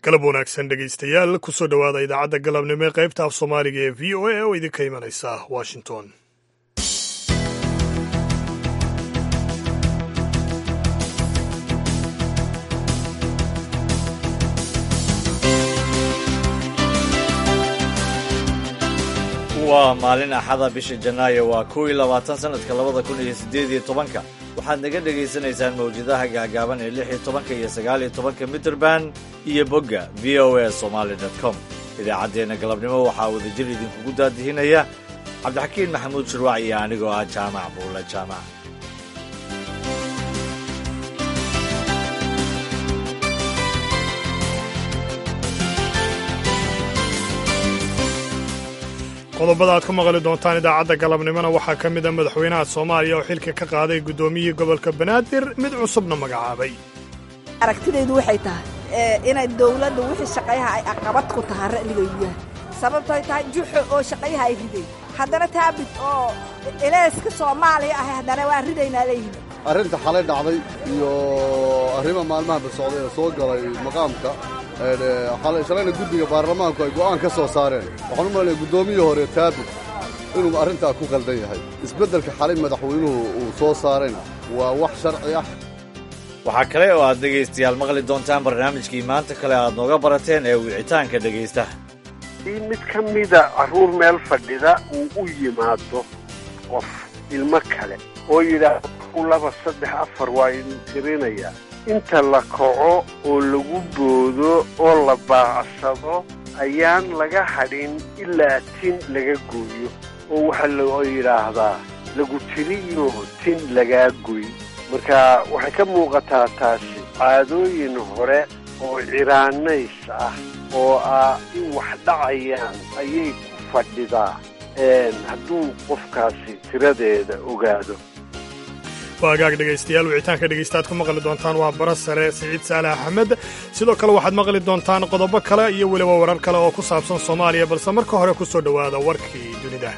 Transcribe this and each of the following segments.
galab wanaagsan dhegaystayaal kusoo dhowaada idaacadda galabnimo ee qaybta af soomaaliga ee v o a oo idinka imanaysa washington waa maalin axada bisha janaayo waa kow iyo labaatan sanadka labada kun iyo siddeed iyo tobanka waxaad naga dhegaysanaysaan mawjadaha gaagaaban ee lix iyo tobanka iyo sagaal iyo tobanka mitrband iyo bogga v o a somaali dot com idaacaddeenna galabnimo waxaa wadajir idinkugu daadihinaya cabdixakiin maxamuud shirwac iyo anigoo ah jaamac buulla jaamac qodobada aad ku maqli doontaan idaacadda galabnimona waxaa ka mid a madaxweynaha soomaaliya oo xilka ka qaaday guddoomiyihii gobolka banaadir mid cusubna magacaabay aragtidaydu waxay tahay inay dawladda wixii shaqayaha ay aqabad ku tahay ra'ligaydu yahay sababtoy tahay juxo oo shaqayaha ay riday haddana taabid oo eleyska soomaaliya ahay haddana waa ridaynaa leeyihin arrinta xalay dhacday iyo arrima maalmaha basocday ee soo galay maqaamka shalayna guddiga baarlamaanku ay go'aan ka soo saareen waxaan u malanaya guddoomiyii hore taabid inuu arrintaa ku qaldan yahay isbeddelka xalay madaxweynuhu uu soo saarayna waa wax sharci ah waxaa kale oo aad dhegaystayaal maqli doontaan barnaamijkii maanta kale aad nooga barateen ee wicitaanka dhegaysta in mid ka mida carruur meel fadhida uu u yimaado qof ilmo kale oo yidhaahdo laba saddex afar waa idin tirinayaa inta la kaco oo lagu boodo oo la baacsado ayaan laga hadhin ilaa tin laga gooyo oo waxaa loo yidhaahdaa lagu tiriyo tin lagaa goy marka waxay ka muuqataa taasi caadooyin hore oo ciraanays ah oo ah in wax dhacayaan ayay ku fadhidaa hadduu qofkaasi tiradeeda ogaado waa agaag dhegaystayaal wicitaanka dhegaystaad ku maqli doontaan waa bara sare siciid saalax axmed sidoo kale waxaad maqli doontaan qodobo kale iyo weliba warar kale oo ku saabsan soomaaliya balse marka hore ku soo dhowaada warkii dunida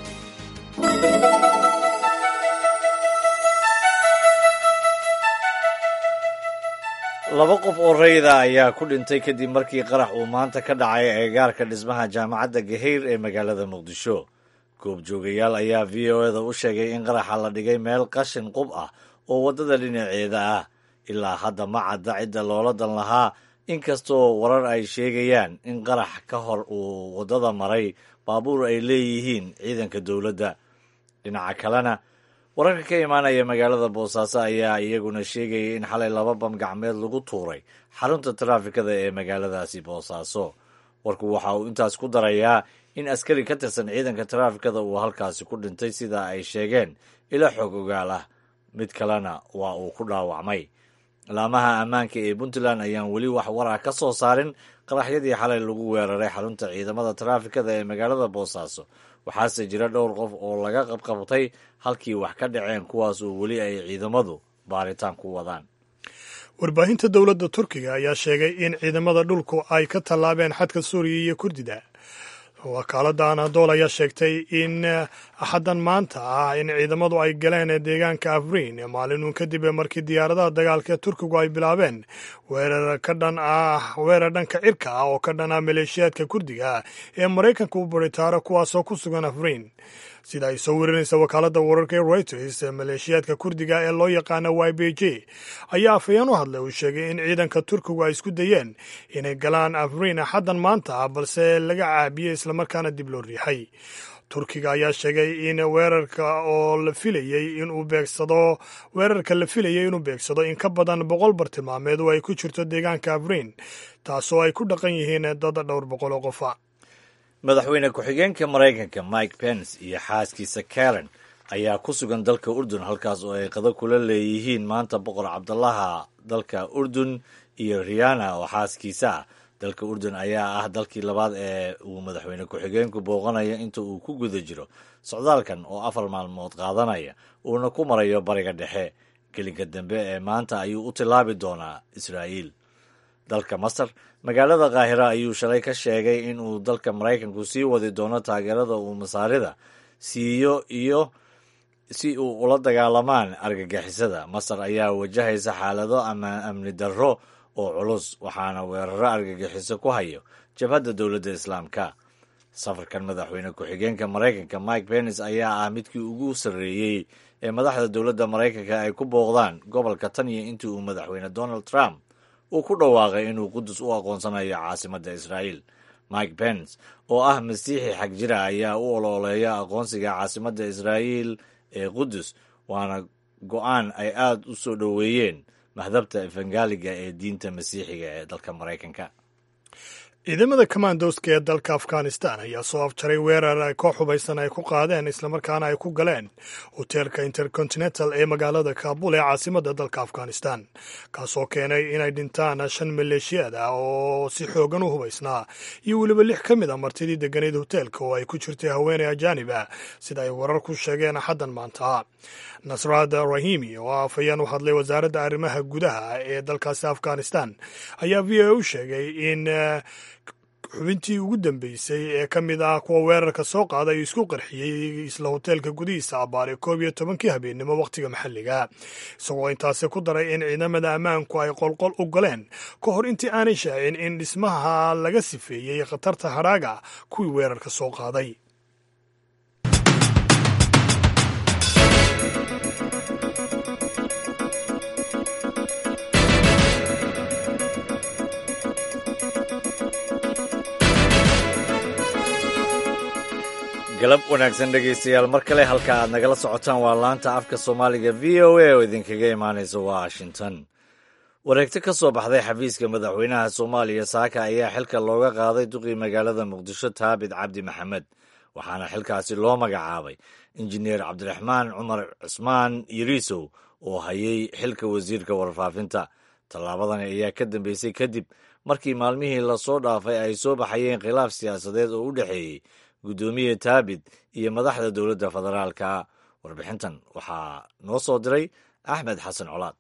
laba qof oo rayda ayaa ku dhintay kadib markii qarax uu maanta ka dhacay eegaarka dhismaha jaamacadda gahayr ee magaalada muqdisho goobjoogayaal ayaa v o eda u sheegay in qaraxa la dhigay meel qashin qub ah oo waddada dhinaceeda ah ilaa hadda ma cadda cidda loola dan lahaa inkastoo warar ay sheegayaan in qarax ka hor uu waddada maray baabuur ay leeyihiin ciidanka dowladda dhinaca kalena wararka ka imaanaya magaalada boosaaso ayaa iyaguna sheegayay in xalay laba bam gacmeed lagu tuuray xarunta taraafikada ee magaaladaasi boosaaso warku waxa uu intaas ku darayaa in askari ka tirsan ciidanka taraafikada uu halkaasi ku dhintay sida ay sheegeen ila xoog ogaal ah mid kalena waa uu ku dhaawacmay laamaha ammaanka ee puntland ayaan weli wax war ah ka soo saarin qaraxyadii xalay lagu weeraray xarunta ciidamada taraafikada ee magaalada boosaaso waxaase jira dhowr qof oo laga qabqabtay halkii wax ka dhaceen kuwaas oo weli ay ciidamadu baaritaan ku wadaan warbaahinta dowladda turkiga ayaa sheegay in ciidamada dhulku ay ka tallaabeen xadka suuriya iyo kurdida wakaaladda anadol ayaa sheegtay in axaddan maanta ah in ciidamadu ay galeen deegaanka afriin maalinun kadib markii diyaaradaha dagaalka turkigu ay bilaabeen weerar ka dhan ah weerar dhanka cirka ah oo ka dhan ah maleeshiyaadka kurdiga ee maraykanka u baritaaro kuwaasoo ku sugan afriin sida ay soo warinaysa wakaaladda wararka ee reuters maleeshiyaadka kurdiga ee loo yaqaana y b j ayaa afhayeen u hadlay uu sheegay in ciidanka turkigu ay isku dayeen inay galaan afriin axaddan maanta ah balse laga caabiyey islamarkaana dib loo riixay turkiga ayaa sheegay in weerarka oo la filayey inuu beegsado weerarka la filayay inuu beegsado in ka badan boqol bartilmaameed oo ay ku jirto deegaanka afriin taasoo ay ku dhaqan yihiin dad dhowr boqol oo qofa madaxweyne ku-xigeenka maraykanka mike pence iyo xaaskiisa karen ayaa ku sugan dalka urdun halkaas oo ay qado kula leeyihiin maanta boqor cabdalaha dalka urdun iyo riana oo xaaskiisa ah dalka urdun ayaa ah dalkii labaad ee uu madaxweyne ku-xigeenku booqanayo inta uu ku guda jiro socdaalkan oo afar maalmood qaadanaya uuna ku marayo bariga dhexe gelinka dambe ee maanta ayuu u tilaabi doonaa israa'iil dalka masar magaalada kaahira ayuu shalay ka sheegay in uu dalka maraykanku sii wadi doono taageerada uu masaarida siiyo iyo si uu ula dagaalamaan argagixisada masar ayaa wajahaysa xaalado ama amni darro oo culus waxaana weeraro argagixiso ku hayo jabhadda dowladda islaamka safarkan madaxweyne ku-xigeenka maraykanka mike pence ayaa ah midkii ugu sarreeyey ee madaxda dowladda maraykanka ay ku booqdaan gobolka tan iyo intii uu madaxweyne donald trump uu ku dhawaaqay inuu qudus u aqoonsanayo caasimadda israa'iil mike pence oo ah masiixi xag jira ayaa u olooleeya aqoonsiga caasimadda israa'iil ee qudus waana go-aan ay aada u soo dhoweeyeen mahdabta efangaaliga ee diinta masiixiga ee dalka maraykanka ciidamada commandoska ee dalka afghanistan ayaa soo afjaray weerar ay koox hubaysan ay ku qaadeen islamarkaana ay ku galeen hoteelka intercontinental ee magaalada kaabul ee caasimadda dalka afghanistan kaasoo keenay inay dhintaan shan maleeshiyaad ah oo si xoogan u hubaysnaa iyo weliba lix ka mid a martidii degganayd hoteelka oo ay ku jirtay haweeney ajaanib ah sida ay warar ku sheegeen axaddan maanta nasraad rahimi oo afhayeen u hadlay wasaaradda arrimaha gudaha ee dalkaasi afghanistan ayaa v o u sheegay in xubintii ugu dambeysay ee ka mid ah kuwa weerarka soo qaaday isku qarxiyey isla hoteelka gudihiisa abbaare koob iyo tobankii habeennimo wakhtiga maxalliga isagoo intaasi ku daray in ciidamada ammaanku ay qolqol u galeen ka hor intii aanay shaacin in dhismaha laga sifeeyey khatarta hadhaaga kuwii weerarka soo qaaday galab wanaagsan dhegaystayaal mar kale halka aad nagala socotaan waa laanta afka soomaaliga v o a oo idinkaga imaanaysa washington wareegto ka soo baxday xafiiska madaxweynaha soomaaliya saaka ayaa xilka looga qaaday duqii magaalada muqdisho taabit cabdi maxamed waxaana xilkaasi loo magacaabay injineer cabdiraxmaan cumar cusmaan yariisow oo hayay xilka wasiirka warfaafinta tallaabadan ayaa ka dambeysay kadib markii maalmihii lasoo dhaafay ay soo baxayeen khilaaf siyaasadeed oo u dhexeeyey guddoomiye taabit iyo madaxda dowladda federaalka warbixintan waxaa noo soo diray axmed xasan colaad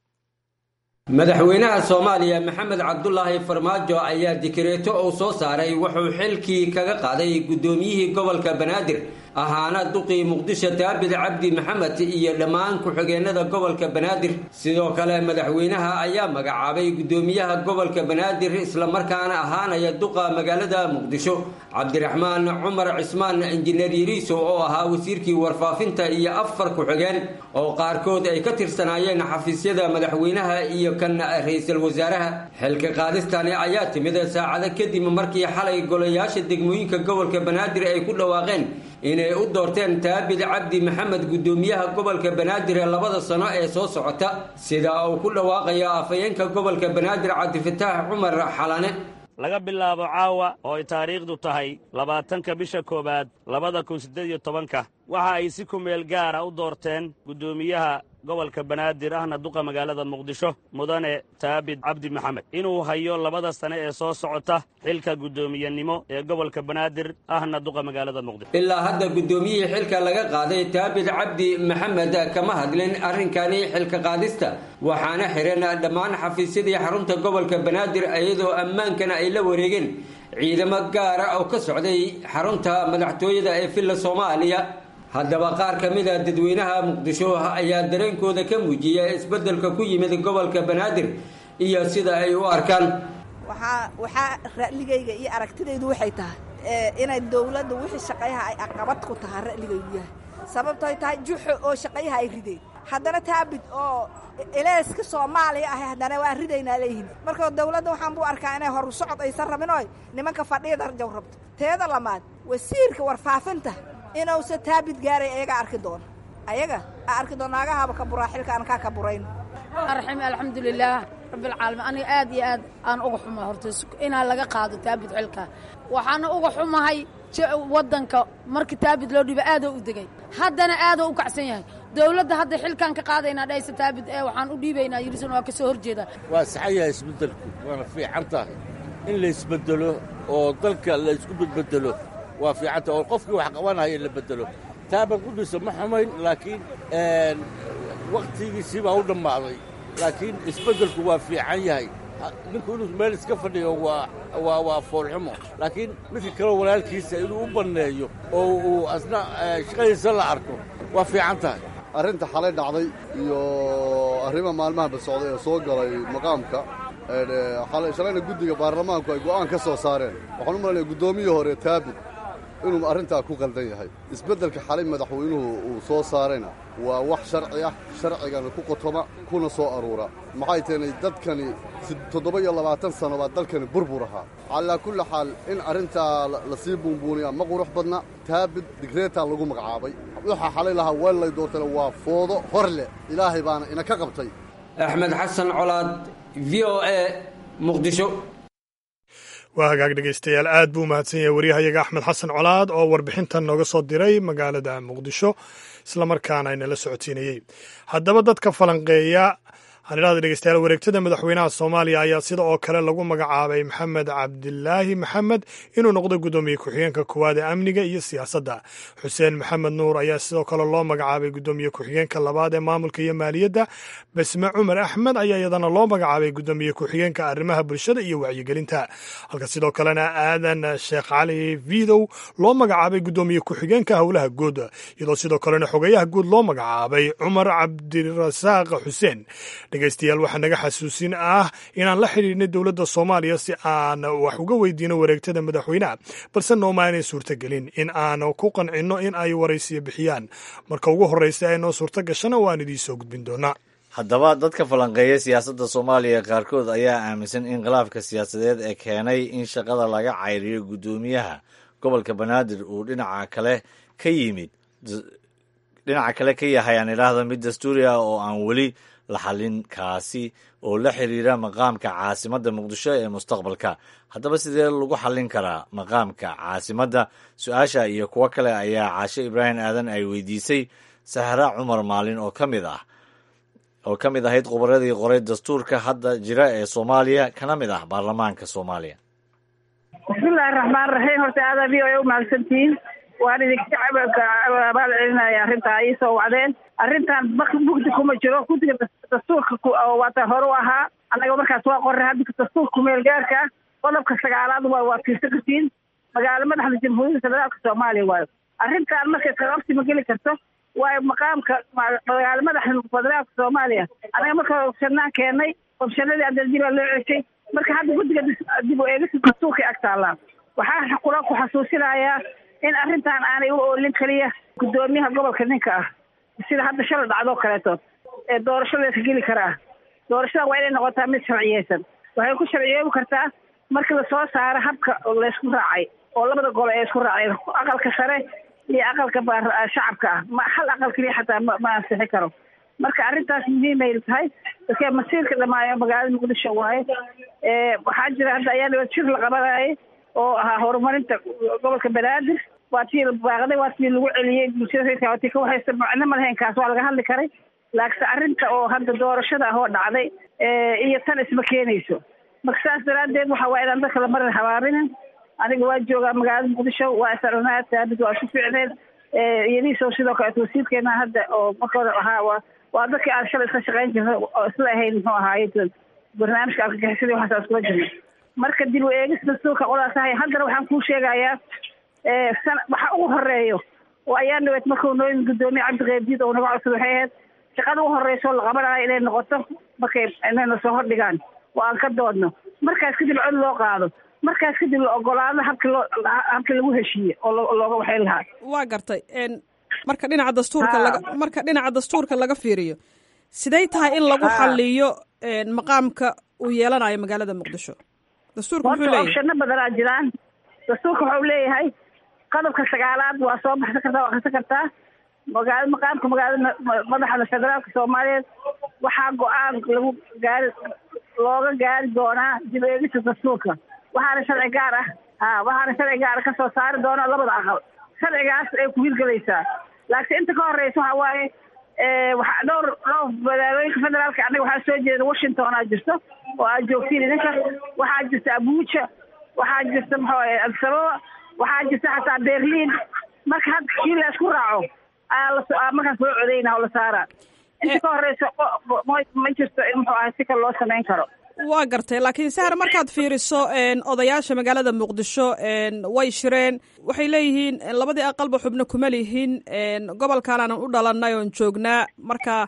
madaxweynaha soomaaliya maxamed cabdulaahi farmaajo ayaa dikreeto uu soo saaray wuxuu xilkii kaga qaaday guddoomiyihii gobolka banaadir ahaana duqii muqdisho taabit cabdi maxamed iyo dhammaan ku-xigeenada gobolka banaadir sidoo kale madaxweynaha ayaa magacaabay guddoomiyaha gobolka banaadir islamarkaana ahaanaya duqa magaalada muqdisho cabdiraxmaan cumar cismaan injineer yariiso oo ahaa wasiirkii warfaafinta iyo afar ku-xigeen oo qaarkood ay ka tirsanaayeen xafiisyada madaxweynaha iyo kan ra-iisul wasaaraha xilka qaadistani ayaa timid saacado kadib markii xalay golayaasha degmooyinka gobolka banaadir ay ku dhawaaqeen inay u doorteen taabit cabdi maxamed guddoomiyaha gobolka banaadir ee labada sano ee soo socota sida uu ku dhawaaqayo afhayeenka gobolka banaadir cabdifataax cumar xalane laga bilaabo caawa oo ay taariikhdu tahay labaatanka bisha koowaad labada kun siddeed iyo tobanka waxa ay si ku meel gaara u doorteen guddoomiyaha gobolka banaadir ahna duqa magaalada muqdisho mudane taabit cabdi maxamed inuu hayo labada sane ee soo socota xilka guddoomiyenimo ee gobolka banaadir ahna duqa magaalada muqdisho ilaa hadda guddoomiyihii xilka laga qaaday taabit cabdi maxamed kama hadlin arrinkani xilka qaadista waxaana xihan dhammaan xafiisyadii xarunta gobolka banaadir iyadoo ammaankana ay la wareegeen ciidamo gaara oo ka socday xarunta madaxtooyada ee villa soomaaliya haddaba qaar ka mid a dadweynaha muqdisho ayaa dareenkooda ka muujiya isbeddelka ku yimid gobolka banaadir iyo sida ay u arkaan waxaa waxaa ra'ligayga iyo aragtidaydu waxay tahay inay dawladda wixii shaqayaha ay aqabad ku tahaa ra'ligaygu yahay sababtoy tahay juxo oo shaqayaha ay rideen haddana taabit oo eleeska soomaaliya ahay haddana waan ridaynaa leeyihin marka dawladda waxaan buu arkaa inay horu socod aysan rabin oy nimanka fadhiya darjaw rabto teeda lamaad wasiirka warfaafinta inuusa taabit gaaray ayaga arki doono ayaga a arki doon naagahaba ka buraa xilka aan kaa ka burayn arxim alxamdulilaah rabbilcaalamiin aniga aad iyo aad aan uga xumaa horta inaa laga qaado taabit xilka waxaana uga xumahay waddanka markii taabit loo dhiiba aadoo u degay haddana aadoo u kacsan yahay dawladda hadda xilkaan ka qaadaynaa dhaysa taabit ee waxaan u dhiibaynaa yirisan waa ka soo horjeeda waa saxan yahay isbeddelku waana fiican tahay in la isbeddelo oo dalka la isku bedbeddelo waa fiicanta oo qofkii wax qabanaya la beddelo taaban qudhisa ma xumayn laakiin wakhtigiisii baa u dhammaaday laakiin isbeddelku waa fiican yahay ninku inuu meel iska fadhiyo waa waa waa foolxumo laakiin midka kaleo walaalkiisa inuu u banneeyo oo uu asna shaqadiisa la arko waa fiican tahay arrinta xalay dhacday iyo arrima maalmahanba socday ee soo galay maqaamka shalayna guddiga baarlamaanku ay go'aan ka soo saareen waxaan u malanaya guddoomiyii hore taabid inuu arrintaa ku qaldan yahay isbeddelka xalay madaxweynuhu uu soo saarayna waa wax sharci ah sharcigana ku qotoma kuna soo aruura maxay teenay dadkani toddoba iyo labaatan sano baa dalkani burbur ahaa calaa kulli xaal in arrintaa la sii buunbuuniyaa ma qurux badna taabid digreetaa lagu magacaabay waxaa xalay lahaa weellay doortana waa foodo hor leh ilaahay baana ina ka qabtay axmed xasan colaad v o a muqdisho waa hagaag dhegaystayaal aad buu umahadsan yahay waryahayaga axmed xasan colaad oo warbixintan nooga soo diray magaalada muqdisho islamarkaana inala socodsiinayey haddaba dadka falanqeeya aan idhahda dhegeystayaal wareegtada madaxweynaha soomaaliya ayaa sida oo kale lagu magacaabay maxamed cabdilaahi maxamed inuu noqdo guddoomiye ku-xigeenka koowaad ee amniga iyo siyaasadda xuseen maxamed nuur ayaa sidoo kale loo magacaabay guddoomiye ku-xigeenka labaad ee maamulka iyo maaliyadda basme cumar axmed ayaa iyadana loo magacaabay guddoomiye ku-xigeenka arrimaha bulshada iyo wacyigelinta halka sidoo kalena aadan sheekh cali vidow loo magacaabay guddoomiye ku-xigeenka howlaha guud iyadoo sidoo kalena xogeyaha guud loo magacaabay cumar cabdirasaaq xuseen dhegeystayaal waxaa naga xasuusin ah inaan la xidhiidhnay dowladda soomaaliya si aan wax uga weydiino wareegtada madaxweyneha balse nooma aanay suurtagelin in aan ku qancinno in ay waraysiyo bixiyaan marka ugu horreysa ee noo suurto gashana waan idiinsoo gudbin doonaa haddaba dadka falanqeeya siyaasadda soomaaliya qaarkood ayaa aaminsan in khilaafka siyaasadeed ee keenay in shaqada laga cayriyo guddoomiyaha gobolka banaadir uu dhinaca kale ka yimid dhinaca kale ka yahay aan idhaahda mid dastuuri ah oo aan weli la xallin kaasi oo la xiriira maqaamka caasimadda muqdisho ee mustaqbalka haddaba sidee lagu xallin karaa maqaamka caasimadda su-aasha iyo kuwo kale ayaa caashe ibraahim aadan ay weydiisay sahra cumar maalin oo ka mid ah oo ka mid ahayd khubaradii qoray dastuurka hadda jira ee soomaaliya kana mid ah baarlamaanka soomaaliya bismillahi raxmaan raxiim horta aada v o a u mahadsantihiin waan idinka abaal celinaya arrintaa ii soo wacdeen arrintan mugdi kuma jiro guddiga dastuurka waata hore u ahaa annaga markaas waa qorray hadda dastuurka kumeel gaarka ah qodobka sagaalaad waa waa fiirsan kartiin magaalo madaxda jamhuuriyadda federaalka soomaaliya waayo arrintan markay kaqabsi ma geli karto waayo maqaamka magaalo madaxda federaalka soomaaliya anaga marka opshanaan keenay opshanadii adaldibaa loo ceshay marka hadda guddiga dib u eegista dastuurkay ag taallaan waxaa kula ku xasuusinayaa in arrintan aanay u oolin keliya guddoomiyaha gobolka ninka ah sida hadda shala dhacdoo kaleeto ee doorashadeesa geli karaa doorashada waa inay noqotaa mid sharciyeysan waxay ku sharciyoobi kartaa markii lasoo saaro habka laysku raacay oo labada gole ee isku raaceen aqalka sare iyo aqalka shacabka ah ma hal aqal keliya xataa ma ma ansixi karo marka arrintaas muhiimay tahay dadka masiirka dhamaayo magaalada muqdisho waaye waxaa jira hadda ayaa dhibad shir la qabanayay oo ahaa horumarinta gobolka banaadir waa tii baaqday waa tii lagu celiyey bulshada reerka waa tii ka waxaysa macno ma lahayn kaas waa laga hadli karay laakiinse arrinta oo hadda doorashada ah oo dhacday iyo tan isma keenayso marka saas daraaddeed waxa waa inaan dadka lamarin habaarinin aniga waa joogaa magaalada muqdisho waa isarnaa taabid waa isu fiicneen iyadiisoo sidoo kaleeto wasiirkeena hadda oo marka hore ahaa waa waa dadkii aan shalay iska shaqayn jirnay oo isla ahayn muxuu ahaaye barnaamijka argagixisadii waxaas iskula jirnay marka dib u eegis dastuurka qolaas ahay haddana waxaan kuu sheegayaa waxa ugu horeeyo oo ayaa dhaweed markuu noo yimid guddoomiye cabdiqeybdiid oo naga codsaday waxay ahayd shaqada ugu horeysa oo la qabanayo inay noqoto markay inayna soo hordhigaan oo aan ka doodno markaas kadib cod loo qaado markaas kadib la ogolaado habki loo habkii lagu heshiiye oo looga waxayn lahaa waa gartay marka dhinaca dastuurka laga marka dhinaca dastuurka laga fiiriyo siday tahay in lagu xaliyo maqaamka uu yeelanayo magaalada muqdisho dastuurka muxuu leeyahay opshano badanaa jiraan dastuurka wuxuu leeyahay qodobka sagaalaad waa soo baxsan kartaa waa akrisan kartaa magaalo maqaamka magaalada madaxda federaalka soomaaliyeed waxaa go-aan lagu gaari looga gaari doonaa dib eegista dastuurka waxaana sharci gaar ah ha waxaana sharci gaara kasoo saari doona labada aqal sharcigaas ay ku hirgelaysaa laakiin inta ka horeysa waxa waaye waxaa dhowr dhowr magaalooyinka federaalka annaga waxaa soo jeeda washington aa jirto oo aad joogtiin idinka waxaa jirta abuja waxaa jirta muxuu adsababa waxaa jirta xataa berlin marka hadda kii la isku raaco ayaa markaas loo codeyna oo la saaraa inta ka horeysa ma jirto in muxuu ahay si kale loo samayn karo waa gartay laakiin sahar markaad fiiriso odayaasha magaalada muqdisho way shireen waxay leeyihiin labadii aqalba xubno kuma lihin gobolkan aanan u dhalanay oon joognaa marka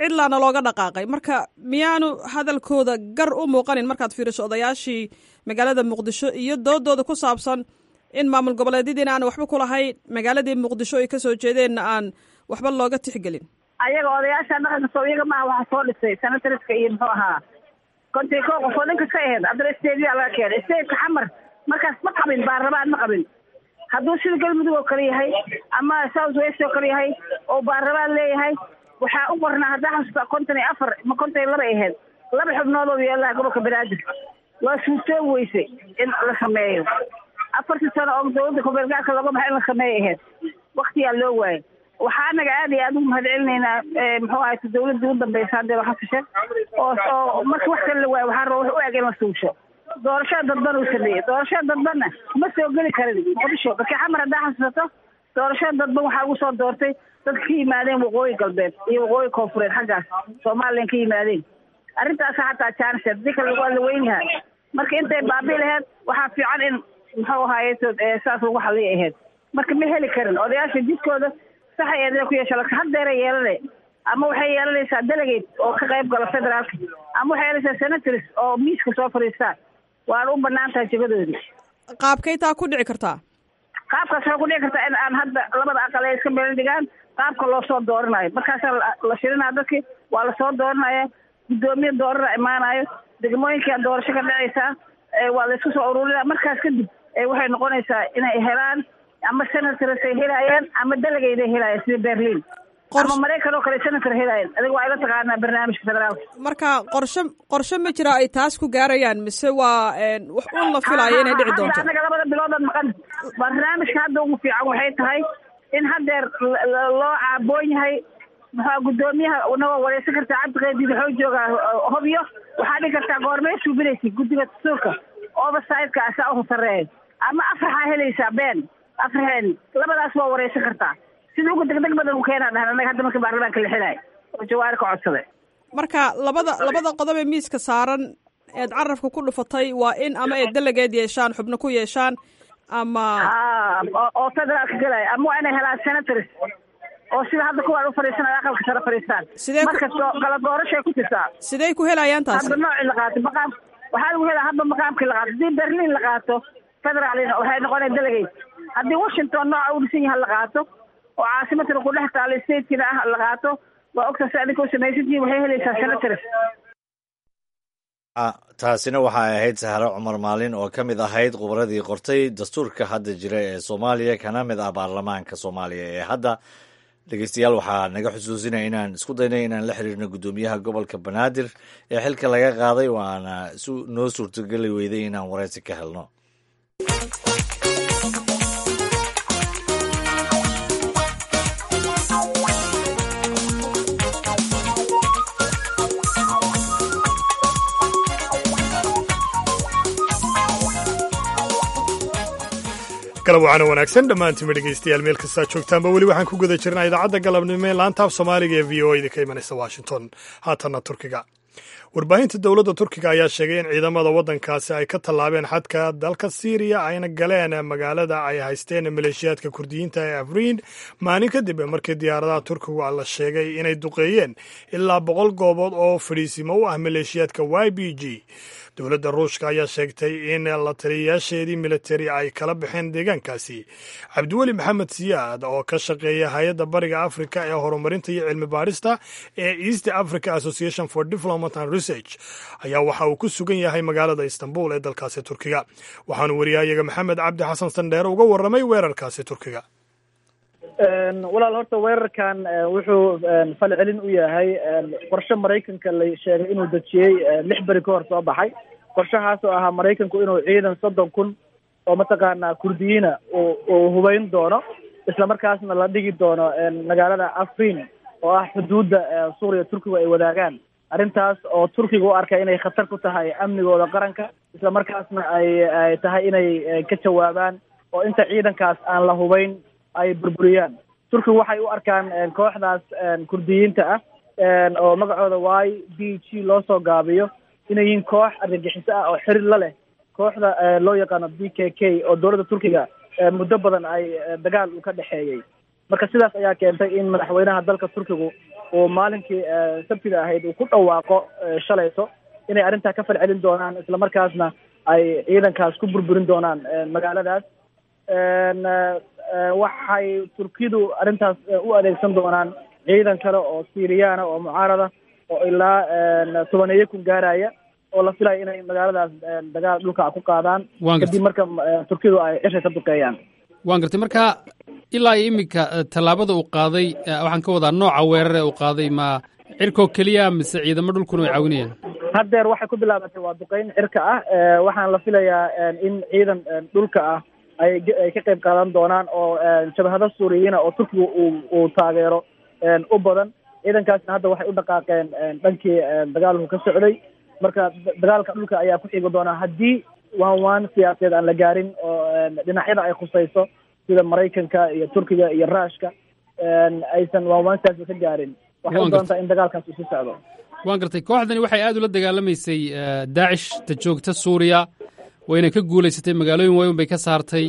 cidlaana looga dhaqaaqay marka miyaanu hadalkooda gar u muuqanin markaad fiiriso odayaashii magaalada muqdisho iyo doodooda ku saabsan in maamul goboleedyadiina aan waxba ku lahayn magaaladii muqdisho ay kasoo jeedeenna aan waxba looga tixgelin ayaga odayaasha dhaqanka soo iyaga maaha waxa soo dhisay senatoriska iyo muxuu ahaa konti ko qof oo dhanka ka ahayd haddana stadiyaa laga keenay stadeka xamar markaas ma qabin baarlamaan ma qabin hadduu sida galmudug oo kale yahay ama south west oo kale yahay oo baarlamaan leeyahay waxaa u qornaa haddaa xasuusta konton iyo afar ma konton iyo laba ahayd laba xubnood oo yeelaha gobolka banaadir waa suurtoobi weysay in la sameeyo afartii sano oo dawladda kubeelgaarka looga baxay in la sameeyo ahayd waktiyaa loo waayay waxaa anaga aad iyo aad ugu mahad celinaynaa muxuu ahay dawladda ugu dambeysa hadee waxa kashe oo oo marka wax kale la waayo waxaa raba wax u eg in la suusho doorashada dadban uu sameeyey doorashada dadbanna ma soo geli karin muqdisho markii xamar haddaa xasuusato doorashada dadban waxaa ugu soo doortay dadka ka yimaadeen waqooyi galbeed iyo waqooyi koonfureed xaggaas somalilan ka yimaadeen arrintaasa xataa jaanis hadii kale waa la weyn yahay marka intay baabi laheyd waxaa fiican in muxuu ahaaye saas lagu xaliya ahayd marka ma heli karin odayaasha jidkooda saxay eedina ku yeesha laakiin haddeeray yeelane ama waxay yeelanaysaa delegate oo ka qayb gala federaalka ama waxay yeelanaysaa senators oo miiska soo fadhiistaan waana u banaan tahay jagadoodii qaabkay taa ku dhici kartaa qaabkaas waxay ku dhici kartaa in aan hadda labada aqal ay iska meel dhigaan qaabka loo soo dooranayo markaasaa la shirinaya dadki waa lasoo dooranaya guddoomiye doorana imaanayo degmooyinkaa doorasho ka dhacaysaa waa la isku soo ururinaya markaas kadib waxay noqonaysaa inay helaan ama senators ay helaayeen ama delegate ay helaayeen sida berlin ama maraykan oo kale senator helaayeen adiga waa ila taqaanaa barnaamijka federaalka marka qorshe qorshe ma jira ay taas ku gaarayaan mise waa wax un la filaayo inay dhici doonto anaga labada biloodood maqan barnaamijka hadda ugu fiican waxay tahay in haddeer loo caaboon yahay maxaa guddoomiyaha nawa wareysan kartaa cabdiqeediid waxuu joogaa hobyo waxaa dhigi kartaa goormee suubinaysa guddiga dastuurka oversitka asaa uhu sareeya ama afraxaa helaysaa been afraxeen labadaas waa wareysan kartaa sida ugu degdeg badan u keenaa dhahan anaga hadda marka baarlamaanka la xilaayo oo jawaari ka codsaday marka labada labada qodob ee miiska saaran eed carabka ku dhufatay waa in ama ay delegeed yeeshaan xubno ku yeeshaan ama oo federaalka gelaya ama waa inay helaan senators oo sida hadda kuwaan u fadhiisanaya aqalka sare fadhiistaan sidee markastoo kala doorashay ku jirtaa sidey ku helayaan taasi hadba noocii la qaato maqaam waxaa lagu helaa hadba maqaamkii la qaato haddii berlin la qaato federaalina waxay noqonaya delegate haddii washington nooca u dhisan yaha la qaato oo caasimadkana ku dhex taalo statekina ah la qaato waa ogta si adinka u samaysantihin waxay helaysaa senators taasina waxay ahayd sahro cumar maalin oo ka mid ahayd khubradii qortay dastuurka hadda jira ee soomaaliya kana mid ah baarlamaanka soomaaliya ee hadda dhegeystayaal waxaa naga xusuusinaya inaan isku daynay inaan la xiriirno guddoomiyaha gobolka banaadir ee xilka laga qaaday waana noo suurtogeli weyday inaan wareysi ka helno galab waxaana wanaagsan dhammaantiinba dhegaystayaal meel kastaa joogtaanba weli waxaan ku guda jirnaa idaacadda galabnimo ee laantaaf soomaaliga ee v o idinka imanaysa washington haatanna turkiga warbaahinta dowladda turkiga ayaa sheegay in ciidamada waddankaasi ay ka tallaabeen xadka dalka siiriya ayna galeen magaalada ay haysteen maleeshiyaadka kurdiyiinta ee afriin maalin kadib markii diyaaradaha turkigu la sheegay inay duqeeyeen ilaa boqol goobood oo fadhiisimo u ah maleeshiyaadka y b g dowladda ruushka ayaa sheegtay in la taliyayaasheedii militari ay kala baxeen deegaankaasi cabdiweli maxamed siyaad oo ka shaqeeya hay-adda bariga africa ee horumarinta iyo cilmi baarista ee east africa association for development and research ayaa waxa uu ku sugan yahay magaalada istanbul ee dalkaasi turkiga waxaanu wariyahayaga maxamed cabdi xasan sandheere uga warramay weerarkaasi turkiga walaal horta weerarkan wuxuu fal celin u yahay qorshe maraykanka la sheegay inuu dejiyey lix beri ka hor soo baxay qorshahaas oo ahaa maraykanku inuu ciidan soddon kun oo mataqaanaa kurdiyiina uu hubayn doono isla markaasna la dhigi doono magaalada afrin oo ah xuduudda suuriya turkigu ay wadaagaan arrintaas oo turkiga u arkay inay khatar ku tahay amnigooda qaranka isla markaasna ay ay tahay inay ka jawaabaan oo inta ciidankaas aan la hubayn ay burburiyaan turkigu waxay u arkaan kooxdaas kurdiyiinta ah oo magacooda y b g loo soo gaabiyo inay yihiin koox argagixiso ah oo xiriir la leh kooxda loo yaqaano b k k oo dowladda turkiga muddo badan ay dagaal u ka dhexeeyey marka sidaas ayaa keentay in madaxweynaha dalka turkigu oo maalinkii sabtida ahayd uu ku dhawaaqo shalayto inay arrintaa ka falcelin doonaan islamarkaasna ay ciidankaas ku burburin doonaan magaaladaas waxay turkidu arrintaas u adeegsan doonaan ciidan kale oo syriyaana oo mucaarada oo ilaa tobaneeyo kun gaaraya oo la filayo inay magaaladaas dagaal dhulka ku qaadaan kadib marka turkidu ay cisha ka duqeeyaan waan gartay marka ilaa iyo iminka tallaabada uu qaaday waxaan ka wadaa nooca weerare uu qaaday ma cirkoo keliya mise ciidamo dhulkuna way caawinayaan haddeer waxay ku bilaabatay waa duqeyn cirka ah waxaana la filayaa in ciidan dhulka ah ay ay ka qayb qaadan doonaan oo jabhado suuriyiina oo turkiga uu uu taageero u badan ciidankaasna hadda waxay u dhaqaaqeen dhankii dagaalku ka socday marka dagaalka dhulka ayaa ku xigi doonaa haddii waan waan siyaasadeed aan la gaarin oo dhinacyada ay khusayso sida maraykanka iyo turkiga iyo ruushka aysan waan waan siyaasad ka gaarin waxay u doontaa in dagaalkaas uu si socdo waan gartay kooxdani waxay aad ula dagaalamaysay daacish ta joogta suuriya wayna ka guulaysatay magaalooyin waaweyn bay ka saartay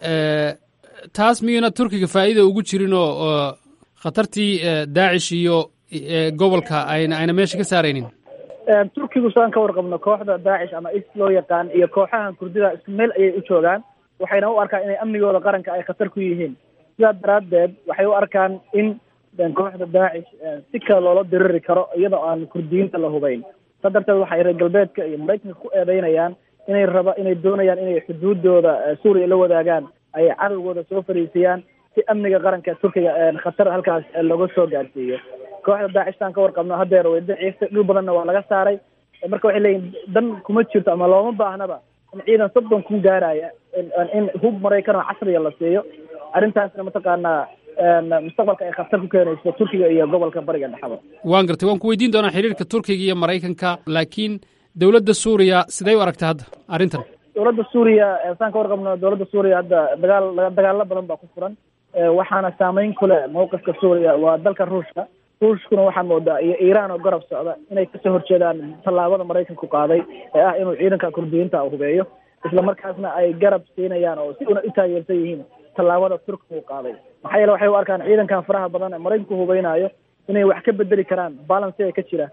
taas miyuna turkiga faa'iida ugu jirin oo khatartii daacish iyo gobolka ayna ayna meesha ka saaraynin turkigu saan ka warqabno kooxda daacish ama is loo yaqaan iyo kooxahan kurdida isku meel ayay u joogaan waxayna u arkaan inay amnigooda qaranka ay khatar ku yihiin sidaa daraaddeed waxay u arkaan in kooxda daacish si kale loola diriri karo iyadoo aan kurdiyiinta la hubayn saa darteed waxay reer galbeedka iyo maraykanka ku eedeynayaan inay raba inay doonayaan inay xuduudooda suuriya la wadaagaan ay cadowgooda soo fariisiyaan si amniga qaranka turkiga khatar halkaas looga soo gaarsiiyo kooxda daacish taan ka warqabno haddeer way daciiftay dhul badanna waa laga saaray marka waxay leeyihin dan kuma jirto ama looma baahnaba in ciidan soddon kun gaaraya in hub maraykan oo casriya la siiyo arrintaasna mataqaanaa mustaqbalka ay khatar ku keenayso turkiga iyo gobolka bariga dhexda waan gartay waan ku weydiin doonaa xiriirka turkiga iyo maraykanka laakiin dowladda suuriya sidee u aragta hadda arrintan dowladda suuriya saan ka warqabno dowladda suuriya hadda dagaal dagaalo badan baa ku furan waxaana saameyn ku leh mawqifka suuriya waa dalka ruushka ruushkuna waxaa moodaa iyo iiraan oo garab socda inay kasoo horjeedaan tallaabada maraykanku qaaday ee ah inuu ciidanka kurdiyiinta hubeeyo isla markaasna ay garab siinayaan oo si una u taageersan yihiin tallaabada turkiga uu qaaday maxaa yeele waxay u arkaan ciidankan faraha badan ee maraykanku hubeynaayo inay wax ka bedeli karaan balansiga ka jira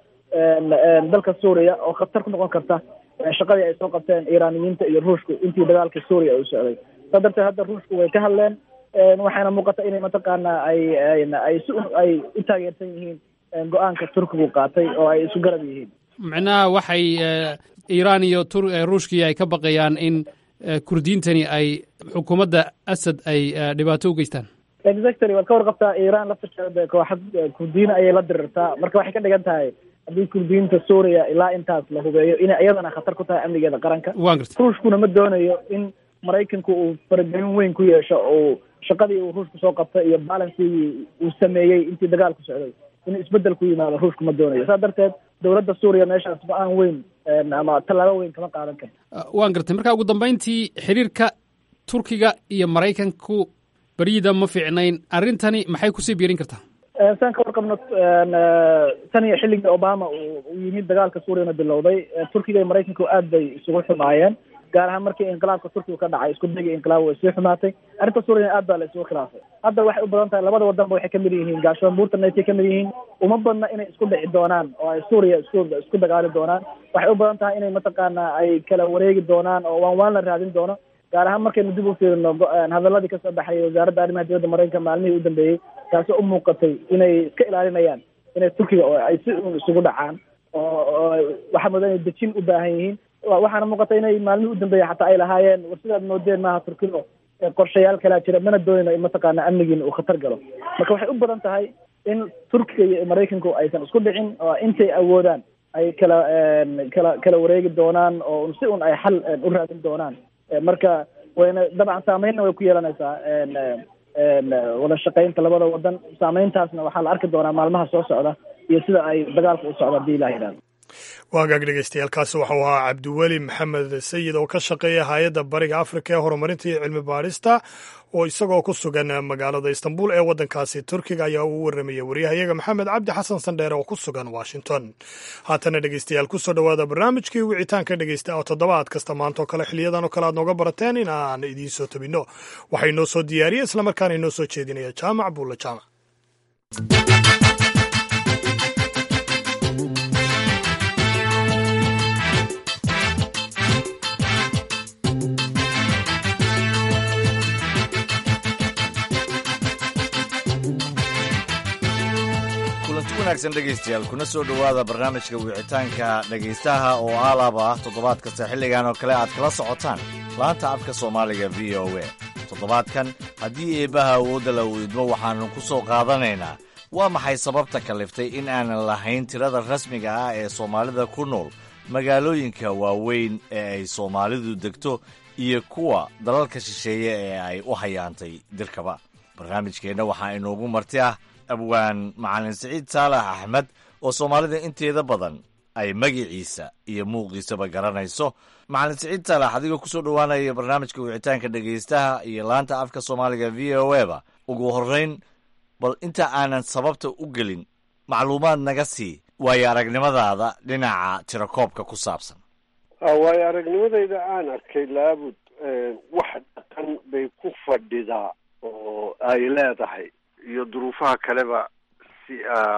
dalka suuriya oo khatar ku noqon karta shaqadii ay soo qabteen iiraaniyiinta iyo ruushku intii dagaalka suuriya uu socday saa darteed hadda ruushku way ka hadleen waxaana muuqata inay mataqaanaa ay ay si ay u taageersan yihiin go-aanka turkigu qaatay oo ay isu garab yihiin micnaha waxay iiraan iyo ruushkii ay ka baqayaan in kurdiyiintani ay xukuumadda asad ay dhibaato u geystaan exactly waad ka warqabtaa iiraan laftirkeeda kooxad kurdiyiin ayay la dirirtaa marka waxay ka dhigan tahay haddii kurdiyiinta suuriya ilaa intaas la hubeeyo inay iyadana khatar ku tahay amnigeeda qaranka waan gartay ruushkuna ma doonayo in maraykanku uu faragelin weyn ku yeesho oo shaqadii uu ruushku soo qabtay iyo balansigii uu sameeyey intii dagaalku socday in isbedel ku yimaado ruushku ma doonayo saa darteed dowladda suuriya meeshaas go-aan weyn ama tallaabo weyn kama qaadan karto waan gartay marka ugu dambayntii xiriirka turkiga iyo maraykanku beryida ma fiicnayn arrintani maxay kusii biirin kartaa saan ka warqabno tan iyo xilligii obama uu yimid dagaalka suuriyana bilowday turkiga iyo maraykanku aad bay isugu xumaayeen gaar ahaan markii inqilaabka turkiga ka dhacay isku dayga inqilaab way sii xumaatay arrinta suuriyana aad baa la isugu khilaafay hadda waxay u badan tahay labada wadanba waxay kamid yihiin gaashoon buurtana ay kamid yihiin uma badna inay isku dhici doonaan oo ay suuriya isku isku dagaali doonaan waxay u badan tahay inay mataqaana ay kala wareegi doonaan oo waan waan la raadin doono gaar ahaan markaynu dib u fiirino hadaladii kasoo baxayay wasaaradda arrimaha dibadda maraykanka maalmihii u dambeeyey taasoo u muuqatay inay iska ilaalinayaan inay turkiga oo ay si un isugu dhacaan oo waxaa moodaa inay dejin u baahan yihiin waxaana muuqata inay maalmihii u dambeeyey xataa ay lahaayeen war sidaad moodeen maaha turkido qorshayaal kalaa jira mana doonayno in mataqaana amnigiina uu khatar galo marka waxay u badan tahay in turkiga iyo maraykanku aysan isku dhicin oo intay awoodaan ay kala kala kala wareegi doonaan oo si un ay xal u raadin doonaan marka wayna dabcan saameynna way ku yeelanaysaa wada shaqaynta labada wadan saameyntaasna waxaa la arki doonaa maalmaha soo socda iyo sida ay dagaalka u socdo hadii ilah yidhahdo waagaag dhegeystayaaalkaasi waxau ahaa cabdiweli maxamed sayid oo ka shaqeeya hay-adda bariga afrika ee horumarinta iyo cilmi baadhista oo isagoo ku sugan magaalada istanbul ee waddankaasi turkiga ayaa uu warramaya waryahayaga maxamed cabdi xasan sandheere oo ku sugan washington haatana dhegeystayaal kusoo dhowaada barnaamijkii wicitaanka dhegeysta oo toddobaad kasta maantaoo kale xiliyadan oo kale aad nooga barateen in aan idiin soo tabinno waxaa inoo soo diyaariya islamarkaana inoo soo jeedinaya jaamac buulla jaamac wanaagsan dhegaystayaal kuna soo dhowaada barnaamijka wicitaanka dhegaystaha oo aalaba ah toddobaad kasta xilligan oo kale aad kala socotaan laanta afka soomaaliga v o a toddobaadkan haddii eebbaha awoodda la weydmo waxaannu ku soo qaadanaynaa waa maxay sababta kaliftay in aanan lahayn tirada rasmiga ah ee soomaalida ku nool magaalooyinka waaweyn ee ay soomaalidu degto iyo kuwa dalalka shisheeye ee ay u hayaantay dirkaba barnaamijkeenna waxaa inoogu marti ah abwaan macalin siciid saalax axmed oo soomaalida inteeda badan ay magiciisa iyo muuqiisaba garanayso macalin siciid saalax adigoo kusoo dhowaanaya barnaamijka wicitaanka dhegaystaha iyo laanta afka soomaaliga v o a ba ugu horrayn bal inta aanan sababta u gelin macluumaad naga sii waayo aragnimadaada dhinaca tirakoobka ku saabsan waayo aragnimadayda aan arkay laabud wax dhaqan bay ku fadhidaa oo ay leedahay iyo duruufaha kaleba si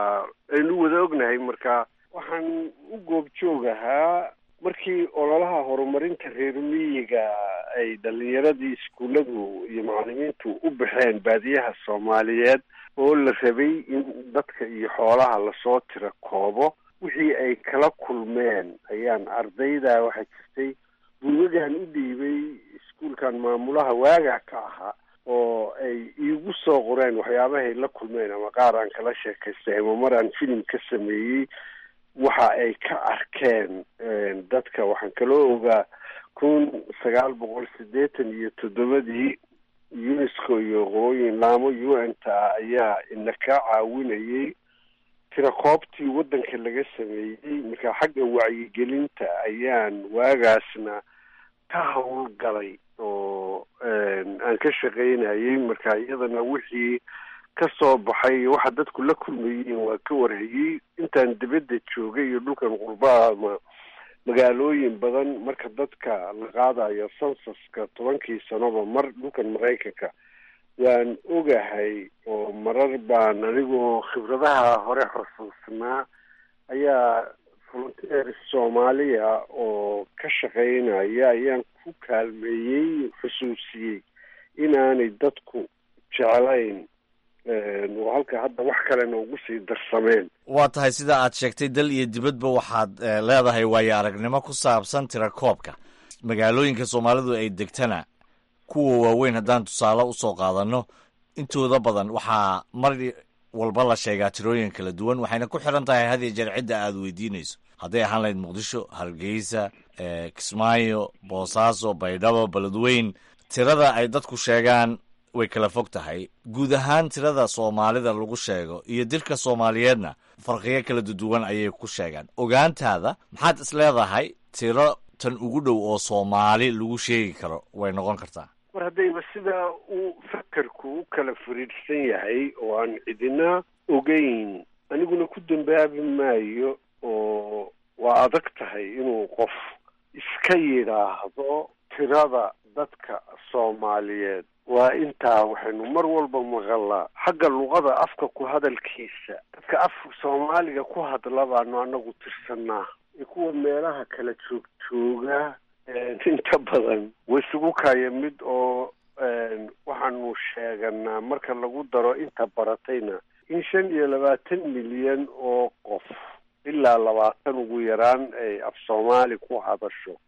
aynu wada ognahay marka waxaan u goobjoog ahaa markii ololaha horumarinta reer miyiga ay dhalinyaradii iskuulladu iyo macalimiintu u baxeen baadiyaha soomaaliyeed oo la rabay in dadka iyo xoolaha lasoo tira koobo wixii ay kala kulmeen ayaan ardayda waxaa jirtay buugagan u dhiibay iskuulkan maamulaha waagaa ka ahaa oo ay iigu soo qoreen waxyaabahay la kulmeen ama qaar aan kala sheekaystay ama mar aan filim ka sameeyey waxa ay ka arkeen dadka waxaan kaloo ogaa kun sagaal boqol siddeetan iyo toddobadii unesco iyo qolooyin laamo u n ta ayaa ina ka caawinayay tirakoobtii waddanka laga sameeyey marka xagga wacyigelinta ayaan waagaasna ka howlgalay oo aan ka shaqaynayay marka iyadana wixii ka soo baxay waxa dadku la kulmayeen waa ka warhayey intaan dibadda joogay iyo dhulkan qurbaha ama magaalooyin badan marka dadka la qaadayo sansaska tobankii sanoba mar dhulkan maraykanka waan ogahay oo marar baan anigoo khibradaha hore xusuusnaa ayaa volunteer soomaaliya oo ka shaqaynaya ayaan ku kaalmeeyey xusuusiyey inaanay dadku jeclayn oo halka hadda wax kalena ugu sii darsameen waa tahay sida aad sheegtay dal iyo dibadba waxaad leedahay waayo aragnimo ku saabsan tirakoobka magaalooyinka soomaalidu ay degtana kuwa waaweyn haddaan tusaale usoo qaadanno intooda badan waxaa mar walba la sheegaa tirooyin kala duwan waxayna ku xiran tahay had iyo jeer cidda aad weydiinayso hadday ahaan lahayd muqdisho hargeysa kismaayo boosaaso baydhabo beledweyn tirada ay dadku sheegaan way kala fog tahay guud ahaan tirada soomaalida lagu sheego iyo dilka soomaaliyeedna farqiyo kala duwan ayay ku sheegaan ogaantaada maxaad is leedahay tiro tan ugu dhow oo soomaali lagu sheegi karo way noqon kartaa mar haddayba sidaa uu fakerku u kala fariidhsan yahay oo aan cidina ogeyn aniguna ku dambaabi maayo oo waa adag tahay inuu qof iska yidhaahdo tirada dadka soomaaliyeed waa intaa waxaynu mar walba maqalaa xagga luqada afka ku hadalkiisa dadka afka soomaaliga ku hadla baanu anagu tirsanaa kuwa meelaha kala joog jooga inta badan way isugu kaya mid oo waxaanu sheeganaa marka lagu daro inta baratayna in shan iyo labaatan milyan oo qof ilaa labaatan ugu yaraan ay af soomaali ku hadasho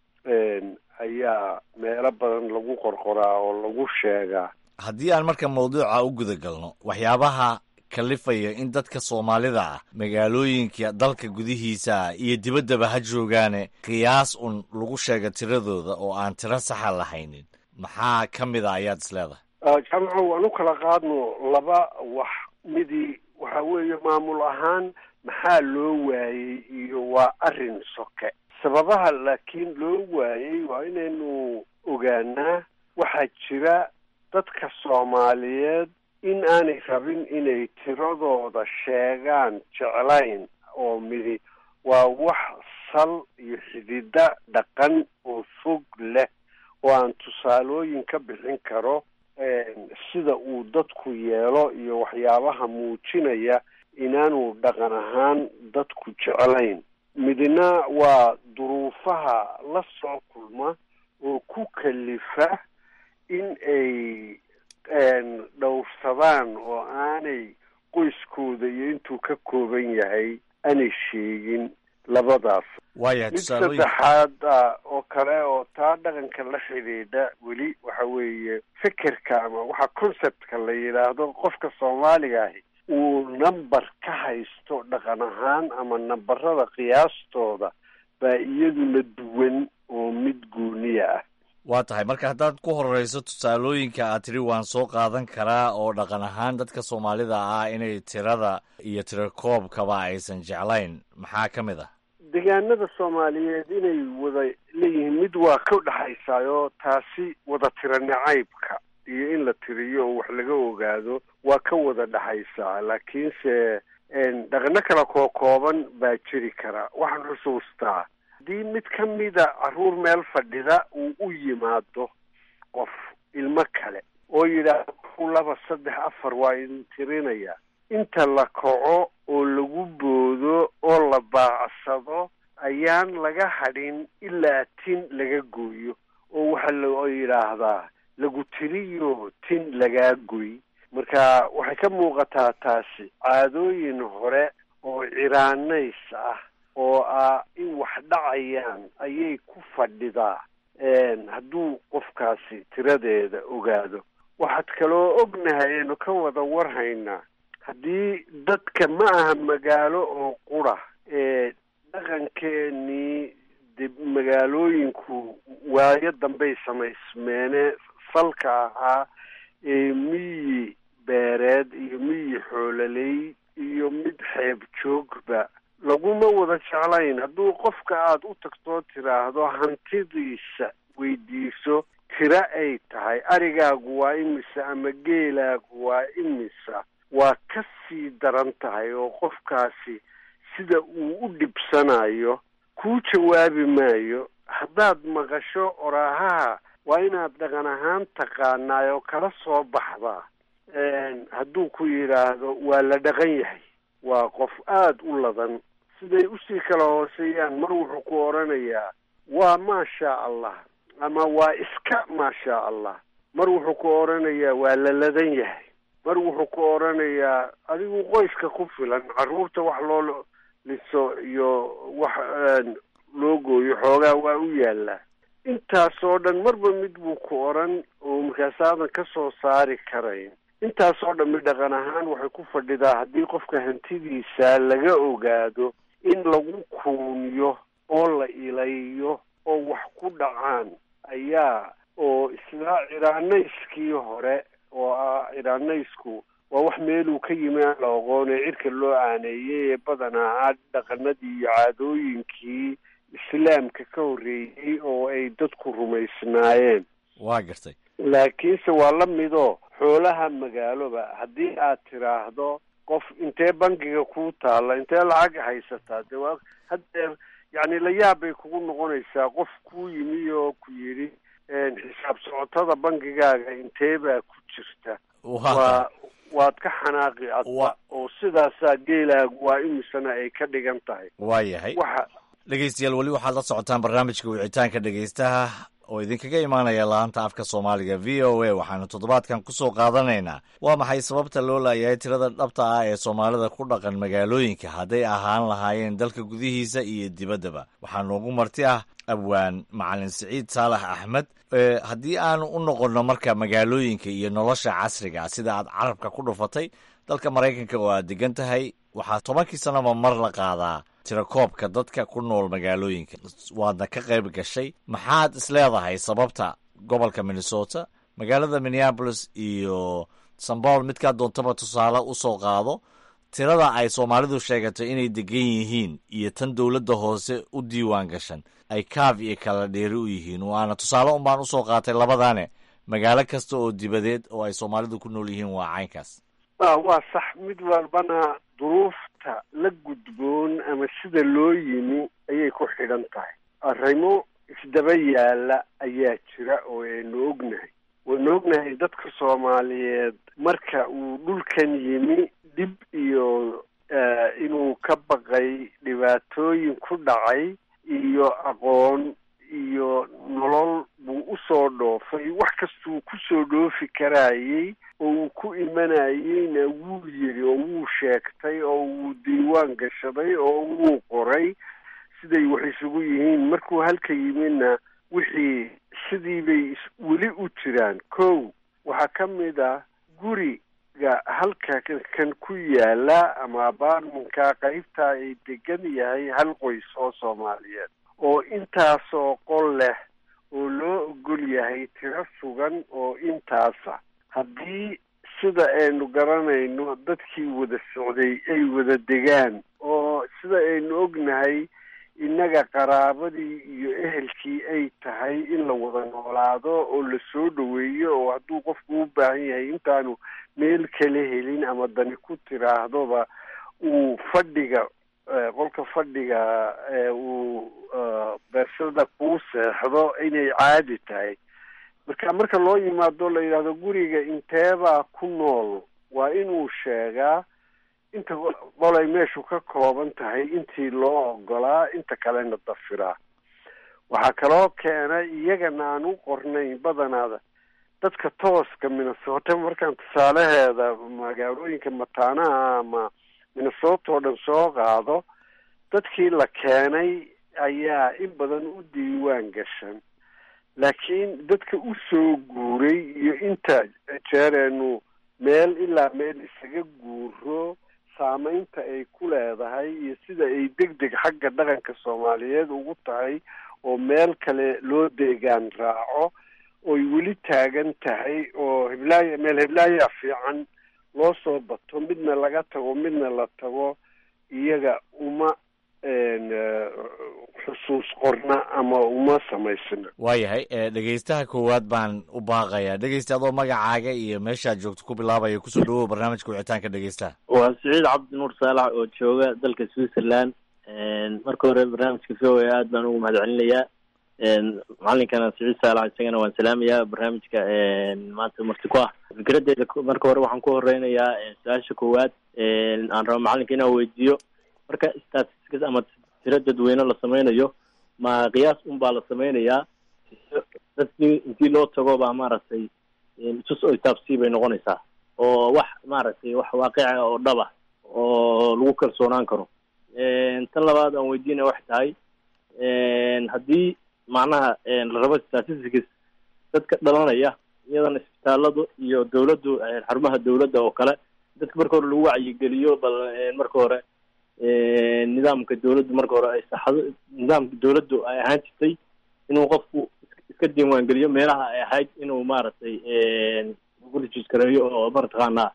ayaa meelo badan lagu qorqoraa oo lagu sheegaa haddii aan marka mawduuca u guda galno waxyaabaha kalifaya in dadka soomaalida ah magaalooyinka dalka gudihiisa iyo dibaddaba ha joogaane qiyaas un lagu sheega tiradooda oo aan tiro saxa lahaynin maxaa ka mid a ayaad is leedahay jaamaco waan u kala qaadno laba wax midii waxa weeye maamul ahaan maxaa loo waayey iyo waa arrin soke sababaha laakiin loo waayey waa inaynu ogaanaa waxaa jira dadka soomaaliyeed in aanay rabin inay tiradooda sheegaan jeclayn oo midi waa wax sal iyo xidida dhaqan oo fog leh oo aan tusaalooyin ka bixin karo sida uu dadku yeelo iyo waxyaabaha muujinaya inaanu dhaqan ahaan dadku jeclayn midna waa duruufaha la soo kulma oo ku kalifa in ay dhowrsadaan oo aanay qoyskooda iyo intuu ka kooban yahay aanay sheegin labadaas waaya mid tusaalooyin saddexaad ah oo kale oo taa dhaqanka la xidhiidha weli waxa weeye fekerka ama waxa conceptka la yidhaahdo qofka soomaaliga ahi uu number ka haysto dhaqan ahaan ama nambarada qiyaastooda baa iyaduna duwan oo mid gooniya ah waa tahay marka haddaad ku horeyso tusaalooyinka aad tiri waan soo qaadan karaa oo dhaqan ahaan dadka soomaalida ah inay tirada iyo tirakoobkaba aysan jeclayn maxaa ka mid ah deegaanada soomaaliyeed inay wada leeyihiin mid waa ka dhexaysaayoo taasi wada tira nacaybka iyo in la tiriyo oo wax laga ogaado waa ka wada dhexaysaa laakiinse dhaqano kala kookooban baa jiri kara waxaan xusuustaa haddii mid ka mida carruur meel fadhida uu u yimaado qof ilmo kale oo yidhaahdo laba saddex afar waa idin tirinaya inta la kaco oo lagu boodo oo la baacsado ayaan laga hadhin ilaa tin laga gooyo oo waxaa la yidhaahdaa lagu tiriyo tin lagaa goy marka waxay ka muuqataa taasi caadooyin hore oo ciraanays ah oo ah in wax dhacayaan ayay ku fadhidaa hadduu qofkaasi tiradeeda ogaado waxaad kaloo ognahay aynu ka wada warhaynaa haddii dadka ma aha magaalo oo qura ee dhaqankeenii de magaalooyinku waayo dambey samaysmeene salka ahaa ee miyi beereed iyo miyi xoololey iyo mid xeeb joogba laguma wada jeclayn hadduu qofka aada u tagtoo tiraahdo hantidiisa weydiiso tiro ay tahay arigaagu waa imisa ama geelaagu waa imisa waa ka sii daran tahay oo qofkaasi sida uu u dhibsanayo kuu jawaabi maayo haddaad maqasho oraahaha waa inaad dhaqan ahaan taqaanaay oo kala soo baxdaa hadduu ku yidhaahdo waa la dhaqan yahay waa qof aada u ladan siday usii kala hooseeyaan mar wuxuu ku odhanayaa waa maasha allah ama waa iska maasha allah mar wuxuu ku odhanayaa waa la ladan yahay mar wuxuu ku odhanayaa adigu qoyska ku filan carruurta wax loo liso iyo wax loo gooyo xoogaa waa u yaallaa intaasoo dhan marba mid buu ku odhan oo markaasaadan ka soo saari karayn intaasoo dhammi dhaqan ahaan waxay ku fadhidaa haddii qofka hantidiisa laga ogaado in lagu kuuniyo oo la ilayo oo wax ku dhacaan ayaa oo isla ciraanayskii hore oo ah ciraanaysku waa wax meeluu ka yimi aan la oqoon ee cirka loo aaneeyey ee badanaa ah dhaqanadii iyo caadooyinkii islaamka ka horreeyey oo ay dadku rumaysnaayeen waa gartay laakiinse waa la midoo xoolaha magaaloba haddii aad tiraahdo qof intee bangiga kuu taalla intee lacag haysataa dee waa haddeer yacni la yaab bay kugu noqonaysaa qof kuu yimi oo ku yidhi xisaab socotada bangigaaga intee baa ku jirta waa waad ka xanaaqi adba oo sidaasaa geelaagu waa imisana ay ka dhigan tahay waa yahay waxa dhegeystayaal weli waxaad la socotaan barnaamijka wicitaanka dhegeystaha oo idinkaga imaanaya laanta afka soomaaliga v o a waxaanu toddobaadkan ku soo qaadanaynaa waa maxay sababta loo laayahay tirada dhabta ah ee soomaalida ku dhaqan magaalooyinka hadday ahaan lahaayeen dalka gudihiisa iyo dibaddaba waxaa noogu marti ah abwaan macalin siciid saalax axmed haddii aanu u noqonno marka magaalooyinka iyo nolosha casriga sida aad carabka ku dhufatay dalka maraykanka oo aad degan tahay waxaa tobankii sanaba mar la qaadaa tirakoobka dadka ku nool magaalooyinka waadna ka qayb gashay maxaad isleedahay sababta gobolka minnesota magaalada minneabolis iyo sambool midkaa doontaba tusaale usoo qaado tirada ay soomaalidu sheegato inay degan yihiin iyo tan dowladda hoose u diiwaan gashan ay kaaf iyo kala dheeri u yihiin waana tusaale unbaan usoo qaatay labadane magaalo kasta oo dibadeed oo ay soomaalidu ku nool yihiin waa caynkaas waa sax mid walbana duruufta la gudboon ama sida loo yimi ayay ku xidhan tahay arrimo isdaba yaalla ayaa jira oo aynu ognahay waynu ognahay dadka soomaaliyeed marka uu dhulkan yimi dhib iyo inuu ka baqay dhibaatooyin ku dhacay iyo aqoon iyo nolol buu usoo dhoofay wax kastuu ku soo dhoofi karaayey oo uu ku imanayeyna wuu yidhi oo wuu sheegtay oo wuu diiwaan gashaday oo wuu qoray siday wax isugu yihiin markuu halka yimidna wixii sidii bay weli u jiraan kow waxaa ka mid ah guriga halka kan ku yaala ama abaarmanka qaybtaa ay degan yahay hal qoys oo soomaaliyeed oo intaasoo qol leh oo loo ogol yahay tiro sugan oo intaasa haddii sida aynu garanayno dadkii wada socday ay wada degaan oo sida aynu ognahay innaga qaraabadii iyo ehelkii ay tahay in la wada noolaado oo la soo dhoweeyo oo hadduu qofku u baahan yahay intaanu meel kala helin ama dani ku tiraahdoba uu fadhiga qolka fadhiga uu beersada kuu seexdo inay caadi tahay marka marka loo yimaado la yidhahdo guriga inteebaa ku nool waa inuu sheegaa inta qolay meeshu ka kooban tahay intii loo ogolaa inta kalena dafiraa waxaa kaloo keenay iyagana aan u qornayn badanaada dadka tooska minnesota markaan tusaalaheeda magaalooyinka mataanaha ama minnesota oo dhan soo qaado dadkii la keenay ayaa in badan u diiwaan gashan laakiin dadka u soo guuray iyo inta jeereenu meel ilaa meel isaga guuro saameynta ay ku leedahay iyo sida ay deg deg xagga dhaqanka soomaaliyeed ugu tahay oo meel kale loo deegaan raaco oy weli taagan tahay oo heblaaya meel heblaaya fiican loo soo bato midna laga tago midna la tago iyaga uma xusuus qorna ama uma samaysna waayahay dhegeystaha koowaad baan u baaqayaa dhegeysta adoo magacaaga iyo meeshaad joogto ku bilaabaya kusoo dhawow barnaamijka wicitaanka dhegeystaha waa siciid cabdi nuur saalax oo jooga dalka switzerland marka hore barnaamijka v o a aad baan ugu mahad celinayaa macalinkana siciid saalax isagana waan salaamayaa barnaamijka maanta marti ku ah fikradeeda marka hore waxaan ku horeynayaa su-aasha koowaad aan rabo macalinka inaan weydiiyo marka statistics ama tiro dadweyne la sameynayo ma qiyaas un baa la sameynayaa dadkii intii loo tago baa maaragtay tus oo taabsii bay noqonaysaa oo wax maaragtay wax waaqica oo dhaba oo lagu kalsoonaan karo tan labaad aan weydiinaya waxay tahay haddii macnaha la rabo statistics dadka dhalanaya iyadana isbitaaladu iyo dawladdu xarumaha dawladda oo kale dadka marka hore lagu wacyigeliyo bal marka hore nidaamka dawladdu marka hore ay saxdo nidaamka dawladdu ay ahaan jirtay inuu qofku iska diiwaangeliyo meelaha ay ahayd inuu maaragtay gulijiskareeyo oo mataqaanaa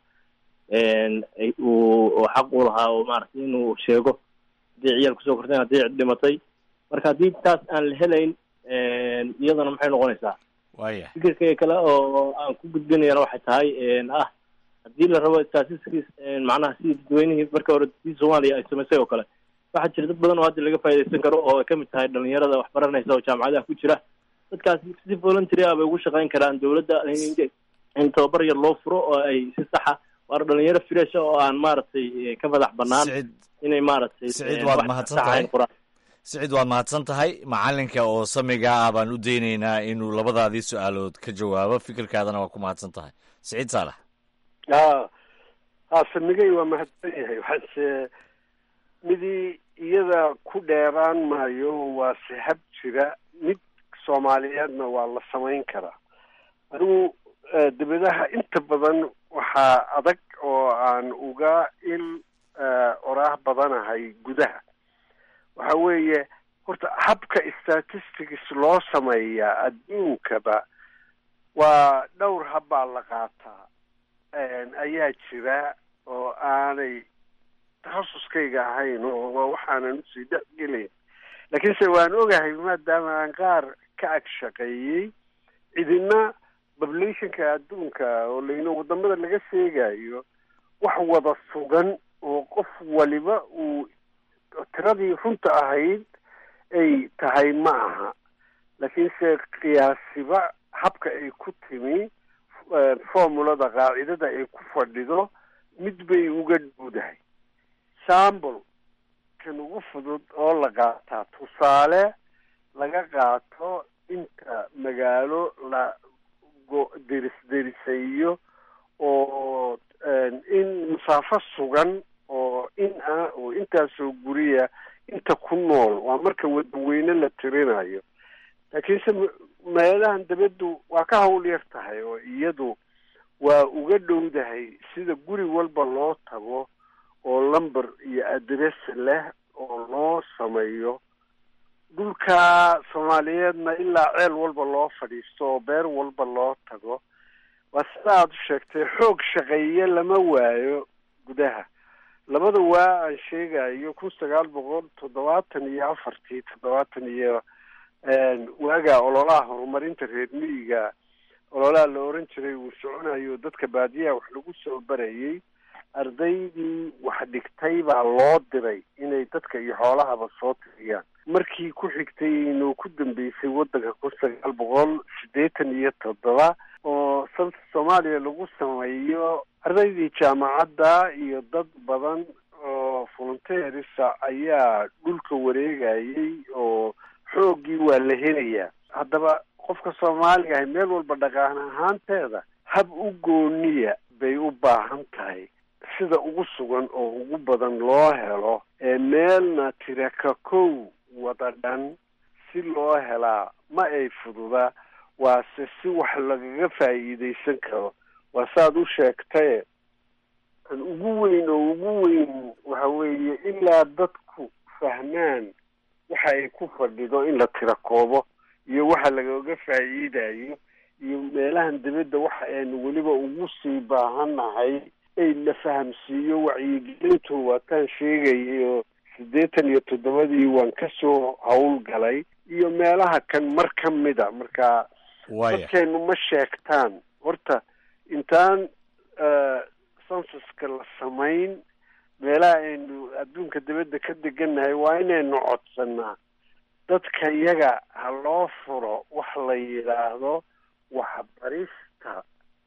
uu xaq u lahaa oo maaragtay inuu sheego haddii ciyaal kusoo korteen haddii cid dhimatay marka haddii taas aan la helayn iyadana maxay noqonaysaa waya fikirka kale oo aan ku gudbinayana waxay tahay ah haddii la rabo statistics macnaha sidii dadweynihii marka hore si soomaaliya ay samaysay oo kale waxaa jira dad badan oo hadda laga faa'idaysan karo oo ay kamid tahay dhalinyarada wax baranaysa oo jaamacadaha ku jira dadkaas si voluntary ah bay ugu shaqayn karaan dawladda in tababar yar loo furo oo ay si saxa waar dhalinyaro fresh oo aan maaragtay ka madax banaan inay maaragtay siciid waad mahadsan tahay siciid waad mahadsan tahay macalinka oo samiga ah baan u daynaynaa inuu labadaadii su-aalood ka jawaabo fikirkaadana waa ku mahadsan tahay siciid saalax ha ha samigay waa mahadsan yahay waxaase midii iyada ku dheeraan maayo waa sihab jira mid soomaaliyeedna waa la samayn karaa anigu debadaha inta badan waxaa adag oo aan uga il oraah badanahay gudaha waxa weeye horta habka statistics loo sameeyaa adduunkaba waa dhowr habbaa la qaataa ayaa jira oo aanay takhasuskayga ahayn oo waa waxaanan usii dhex gelayn laakiinse waan ogahay maadaama aan qaar ka ag shaqeeyey cidina populationka adduunka oo layno wadamada laga sheegayo wax wada sugan oo qof waliba uu tiradii runta ahayd ay tahay ma aha laakiinse qiyaasiba habka ay ku timi formulada qaacidada ay ku fadhido mid bay uga dhowdahay sambl kan ugu fudud oo la qaataa tusaale laga qaato inta maga magaalo la deris derisayo oo in masaafo sugan oo in ah oo intaasoo guriya inta ku nool waa marka wadaweyne la tirinayo laakiinse meelahan dabaddu waa ka hawl yar tahay oo iyadu waa uga dhowdahay sida guri walba loo tago oo lumber iyo adress leh oo loo sameeyo dhulka soomaaliyeedna ilaa ceel walba loo fadhiisto oo beer walba loo tago waa sida aada u sheegtay xoog shaqeeye lama waayo gudaha labada waa aan sheegayo kun sagaal boqol toddobaatan iyo afartii toddobaatan iyo waaga ololaha horumarinta reer miyiga ololaha la oran jiray uu soconayo dadka baadiyaha wax lagu soo barayay ardaydii wax dhigtay baa loo diray inay dadka iyo xoolahaba soo tiriyaan markii ku xigtay inuu ku dambeysay waddanka kun sagaal boqol siddeetan iyo toddoba oo salta soomaaliya lagu sameeyo ardaydii jaamacadda iyo dad badan oo volunteerisa ayaa dhulka wareegayay oo xooggii waa la helayaa haddaba qofka soomaaliga ahay meel walba dhaqaan ahaanteeda hab u gooniya bay u baahan tahay sida ugu sugan oo ugu badan loo helo ee meelna tiraka kow wada dhan si loo helaa ma ay fududa waase si wax lagaga faa'iidaysan karo waa saaad u sheegtaye an ugu weyn oo ugu weyn waxa weeye ilaa dadku fahmaan waxa ay ku fadhido in la tira koobo iyo waxa lagaga faa'iidayo iyo meelahan dibadda waxa aynu weliba ugu sii baahannahay ay la fahamsiiyo wacyigelintu waataan sheegayay oo siddeetan iyo toddobadii waan kasoo howlgalay iyo meelaha kan mar ka mida marka dadkeenu ma sheegtaan horta intaan sansaska la samayn meelaha aynu adduunka dibadda ka degannahay waa inaynu codsanaa dadka yaga ha loo furo wax la yidhaahdo waxbarista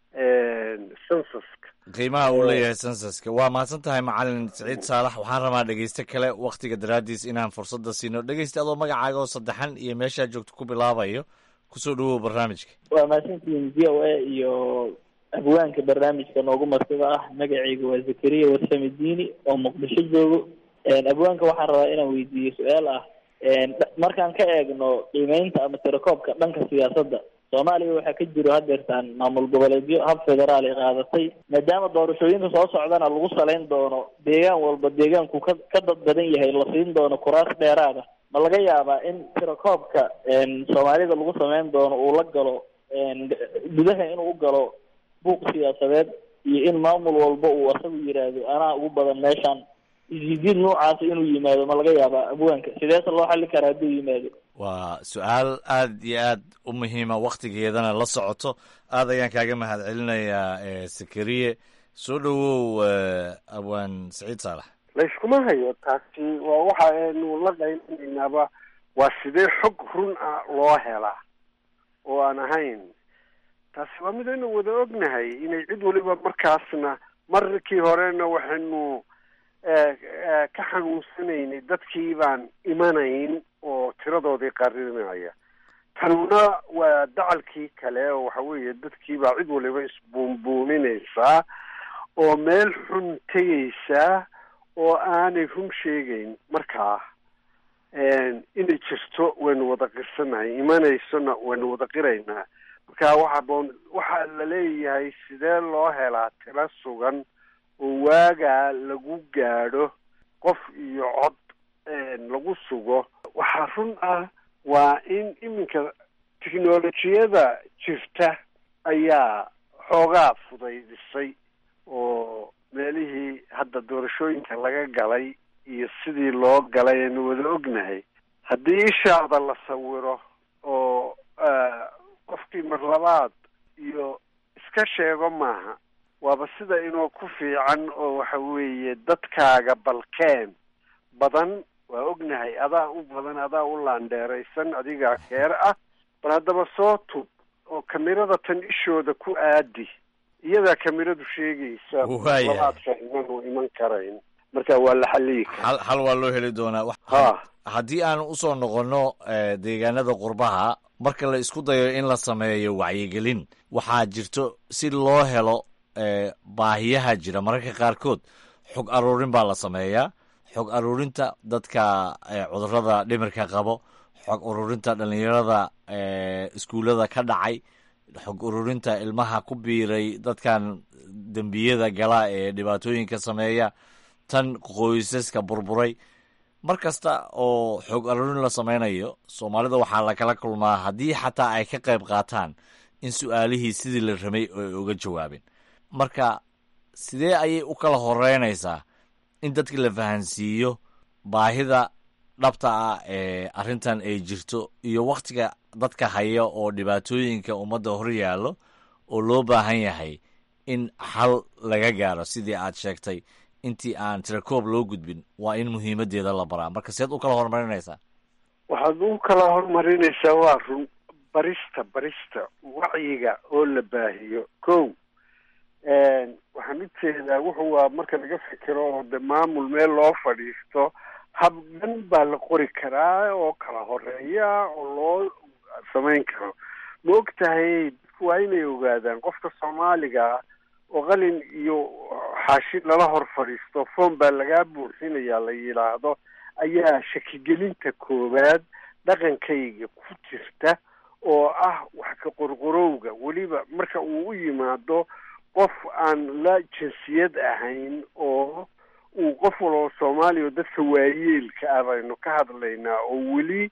sansaska qiimaha uu leeyahay sansaska waa mahadsan tahay macalin siciid saalax waxaan rabaa dhegeyste kale waktiga daraaddiis inaan fursadda siino dhegeysta adoo magacaaga oo saddexan iyo meeshaa joogto ku bilaabayo kusoo dhawow barnaamijka waa mahadsantihiin v o a iyo abwaanka barnaamijka noogu martida ah magacayga waa zakariya warsame diini oo muqdisho joogo abwaanka waxaan rabaa inaan weydiiyo su-aal ah markaan ka eegno qiimeynta ama tirakoobka dhanka siyaasadda soomaaliya waxaa ka jiro hadeertaan maamul goboleedyo hab federaal ay qaadatay maadaama doorashooyinka soo socdana lagu salayn doono deegaan walba deegaanku ka ka dad badan yahay la siin doono kuraas dheeraada ma laga yaabaa in tirakoobka soomaalida lagu sameyn doono uu la galo gudaha inuu u galo buuq siyaasadeed iyo in maamul walba uu asagu yiraahdo anaa ugu badan meeshaan isjiid noocaas inuu yimaado ma laga yaabaa abwaanka sideese loo xali karaa hadduu yimaado waa su-aal aad iyo aad u muhiima waktigeedana la socoto aad ayaan kaaga mahad celinayaa sakariye soo dhowow abwaan saciid saalax layskuma hayo taasi waa waxa aynu la qaylinaynaaba waa sidee xog run ah loo helaa oo aan ahayn taasi waa mid aynu wada ognahay inay cid waliba markaasna markii horena waxaynu ka xanuunsanaynay dadkii baan imanayn oo tiradoodii qarinaya tanuna waa dacalkii kale oo waxa weeye dadkii baa cid waliba isbuunbuuninaysaa oo meel xun tegaysaa oo aanay run sheegayn markaa inay jirto waynu wada qirsanahay imanaysona waynu wada qiraynaa marka waxa boon waxaa la leeyahay sidee loo helaa tiro sugan oo waagaa lagu gaadho qof iyo cod lagu sugo waxaa run ah waa in iminka technolojiyada jirta ayaa xoogaa fudaydisay oo meelihii hadda doorashooyinka laga galay iyo sidii loo galay aynu wada ognahay haddii ishaada la sawiro oo qofkii mar labaad iyo iska sheego maaha waaba sida inoo ku fiican oo waxa weeye dadkaaga balkeen badan waa ognahay adaa u badan adaa u laandheeraysan adigaa keer ah bal haddaba soo tub oo kamirada tan ishooda ku aadi iyadaa kamiradu sheegaysa Waaya. labaad fahman oo iman karayn marka waa la xaliyi karaa hal hal waa loo heli doonaa Wax- ha haddii aan usoo noqonno eh, deegaanada qurbaha marka la isku dayo in la sameeyo wacyigelin waxaa jirto si loo helo baahiyaha jira mararka qaarkood xog aruurin baa la sameeyaa xog aruurinta dadka cudurada dhimirka qabo xog ururinta dhalinyarada iskuullada ka dhacay xog ururinta ilmaha ku biiray dadkan dembiyada gala ee dhibaatooyinka sameeya tan qoysaska burburay mar kasta oo xog aruurin la sameynayo soomaalida waxaa lakala kulmaa haddii xataa ay ka qayb qaataan in su-aalihii sidii la ramay ay uga jawaabeen marka sidee ayay u kala horeynaysaa in dadka la fahansiiyo baahida dhabta ah ee arrintan ay jirto iyo wakhtiga dadka haya oo dhibaatooyinka ummadda hor yaallo oo loo baahan yahay in xal laga gaaro sidii aad sheegtay intii aan tirakoob loo gudbin waa in muhiimaddeeda la baraa marka seed u kala horumarinaysaa waxaad u kala horumarinaysaa waa run barista barista wacyiga oo la baahiyo ko waxaan u jeedaa wuxuu waa marka laga fikiro oo de maamul meel loo fadhiisto hab dhan baa la qori karaa oo kala horeeya oo loo samayn karo ma og tahay dadku waa inay ogaadaan qofka soomaaliga oo qalin iyo xaashi lala hor fadhiisto foom baa lagaa buuxinayaa la yidhaahdo ayaa shakigelinta koowaad dhaqankayga ku jirta oo ah wax ka qorqorowga weliba marka uu u yimaado qof aan la jinsiyad ahayn oo uu qof waloo soomaaliya oo dadka waayeelka ah baynu ka hadlaynaa oo weli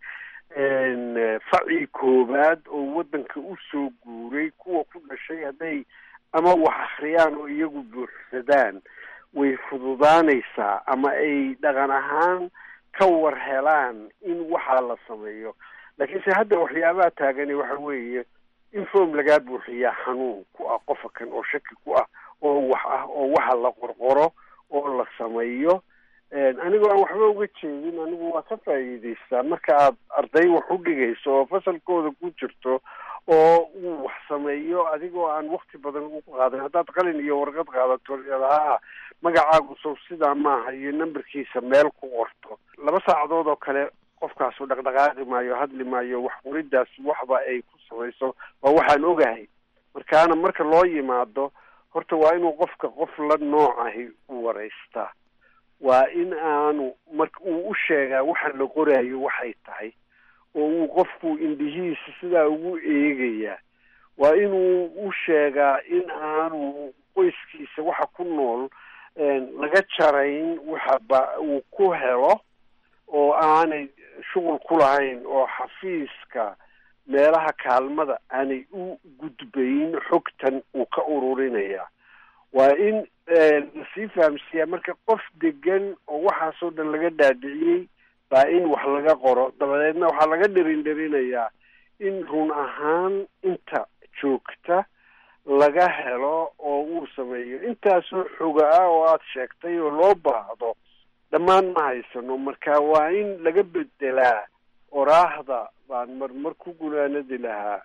faci koowaad oo waddanka u soo guuray kuwa ku dhashay hadday ama wax akhriyaan oo iyagu buuxsadaan way fududaanaysaa ama ay dhaqan ahaan ka war helaan in waxaa la sameeyo laakiinse hadda waxyaabaha taagani waxa weeye in foom lagaa buuxiyaa xanuun ku ah qofa kan oo shaki ku ah oo wax ah oo waxa la qorqoro oo la sameeyo anigoo aan waxba uga jeedin anigu waa ka faa'iidaystaa marka aad arday wax u dhigayso oo fasalkooda ku jirto oo uu wax sameeyo adigoo aan wakti badan u qaadan haddaad qalin iyo warqad qaadato haa magacaagu sow sidaa maaha iyo nambarkiisa meel ku qorto laba saacadood oo kale qofkaasu dhaqdhaqaaqi maayo hadli maayo wax qoridaas waxba ay ku samayso waa waxaan ogahay markaana marka loo yimaado horta waa inuu qofka qof la noocahi u waraystaa waa in aanu marka uu u sheegaa waxa la qoraayo waxay tahay oo uu qofku indhihiisa sidaa ugu eegayaa waa inuu u sheegaa in aanu qoyskiisa waxa ku nool laga jarayn waxa ba uu ku helo oo aanay shuqul ku lahayn oo xafiiska meelaha kaalmada aanay u gudbayn xogtan uu ka ururinaya waa in lasii fahamsiiyaa marka qof degan oo waxaasoo dhan laga dhaadhiciyey baa in wax laga qoro dabadeedna waxaa laga dherin dherinayaa in run ahaan inta joogta laga helo oo uu sameeyo intaasoo xoga ah oo aada sheegtay oo loo baahdo dhammaan ma haysano marka waa in laga bedelaa oraahda baan marmar ku gunaanadi lahaa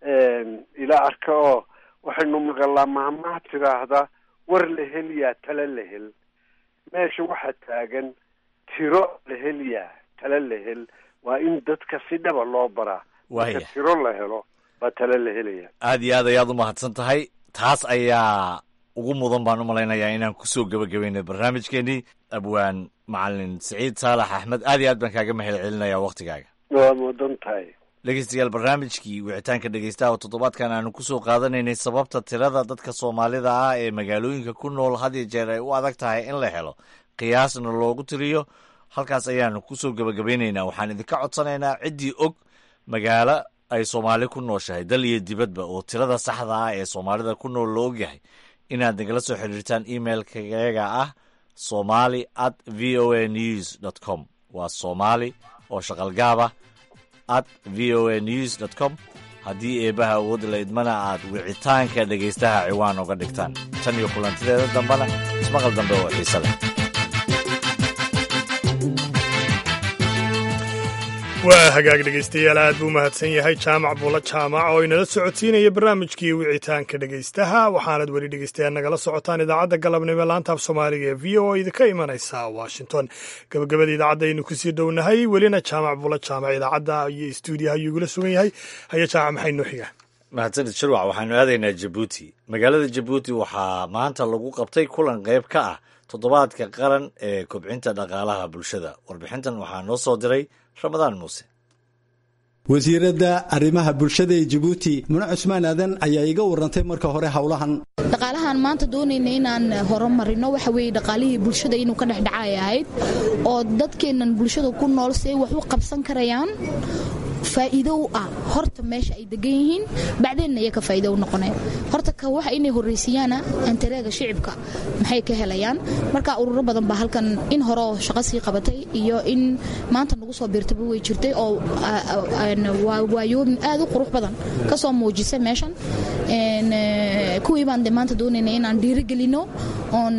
ila arka oo waxaynu maqalaa mahmaha tiraahda war la helyaa tala la hel meesha waxaa taagan tiro la helyaa tala la hel waa in dadka si dhaba loo baraa marka Waaya. tiro la helo baa tala la helaya aad iyo aad ayaad u mahadsan tahay taas ayaa ugu mudan baan u malaynayaa inaan kusoo gebagabeynay barnaamijkeenii abwaan macalin siciid saalax axmed aad iyo aad baan kaaga mahad celinaya waktigaaga waa mudan tahay dhegeystayaal barnaamijkii wicitaanka dhegeystaha oo toddobaadkan aanu kusoo qaadanaynay sababta tirada dadka soomaalida ah ee magaalooyinka ku nool had iyo jeer ay u adag tahay in la helo qiyaasna loogu tiriyo halkaas ayaanu kusoo gebagabeynaynaa waxaan idinka codsanaynaa ciddii og magaalo ay soomaali ku nooshahay dal iyo dibadba oo tirada saxda ah ee soomaalida ku nool la ogyahay inaad nagala soo xiriirtaan emailkayaga ah somali at v o a news dot com waa soomaali oo shaqalgaaba at v o a news dot com haddii eebbaha awood la idmana aad wicitaanka dhegaystaha ciwaan uga dhigtaan tan iyo kulantideeda dambena ismaqal dambe oo xiise leh waa hagaag dhegaystayaal aad buu mahadsan yahay jaamac buulla jaamac oo inala socodsiinaya barnaamijkii wicitaanka dhegaystaha waxaanad weli dhegaystayaal nagala socotaan idaacadda galabnimo laantaaf soomaaliga ee v o idinka imanaysa washington gabagabada idaacadda aynu kusii dhownahay welina jaamac buulla jaamac idaacadda iyo istuudiyaha ayuu igula sugan yahay haya jaamac maxay noo xigaa mahadsanid shirwac waxaanu aadaynaa jabuuti magaalada jabuuti waxaa maanta lagu qabtay kulan qayb ka ah toddobaadka qaran ee kobcinta dhaqaalaha bulshada warbixintan waxaa noo soo diray ramadaan muuse wasiiradda arrimaha bulshada ee jabuuti mune cusmaan aadan ayaa iga warantay marka hore howlahan dhaqaalahan maanta doonayna inaan horumarino waxa weeye dhaqaalihii bulshada inuu ka dhexdhacay ahayd oo dadkeennan bulshada ku nool si ay wax u qabsan karayaan faa'iido u ah horta meesha ay degan yihiin bacdeenna iyaga faa'iido u noqoneen horta ka waxa inay horraysiiyaana antareega shicibka maxay ka helayaan marka ururo badan baa halkan in hore oo shaqo sii qabatay iyo in maanta nagu soo biirtaba way jirtay oo waayoomin aad u qurux badan ka soo muujisay meeshan kuwii baan de maanta doonayna inaan dhiirigelino oon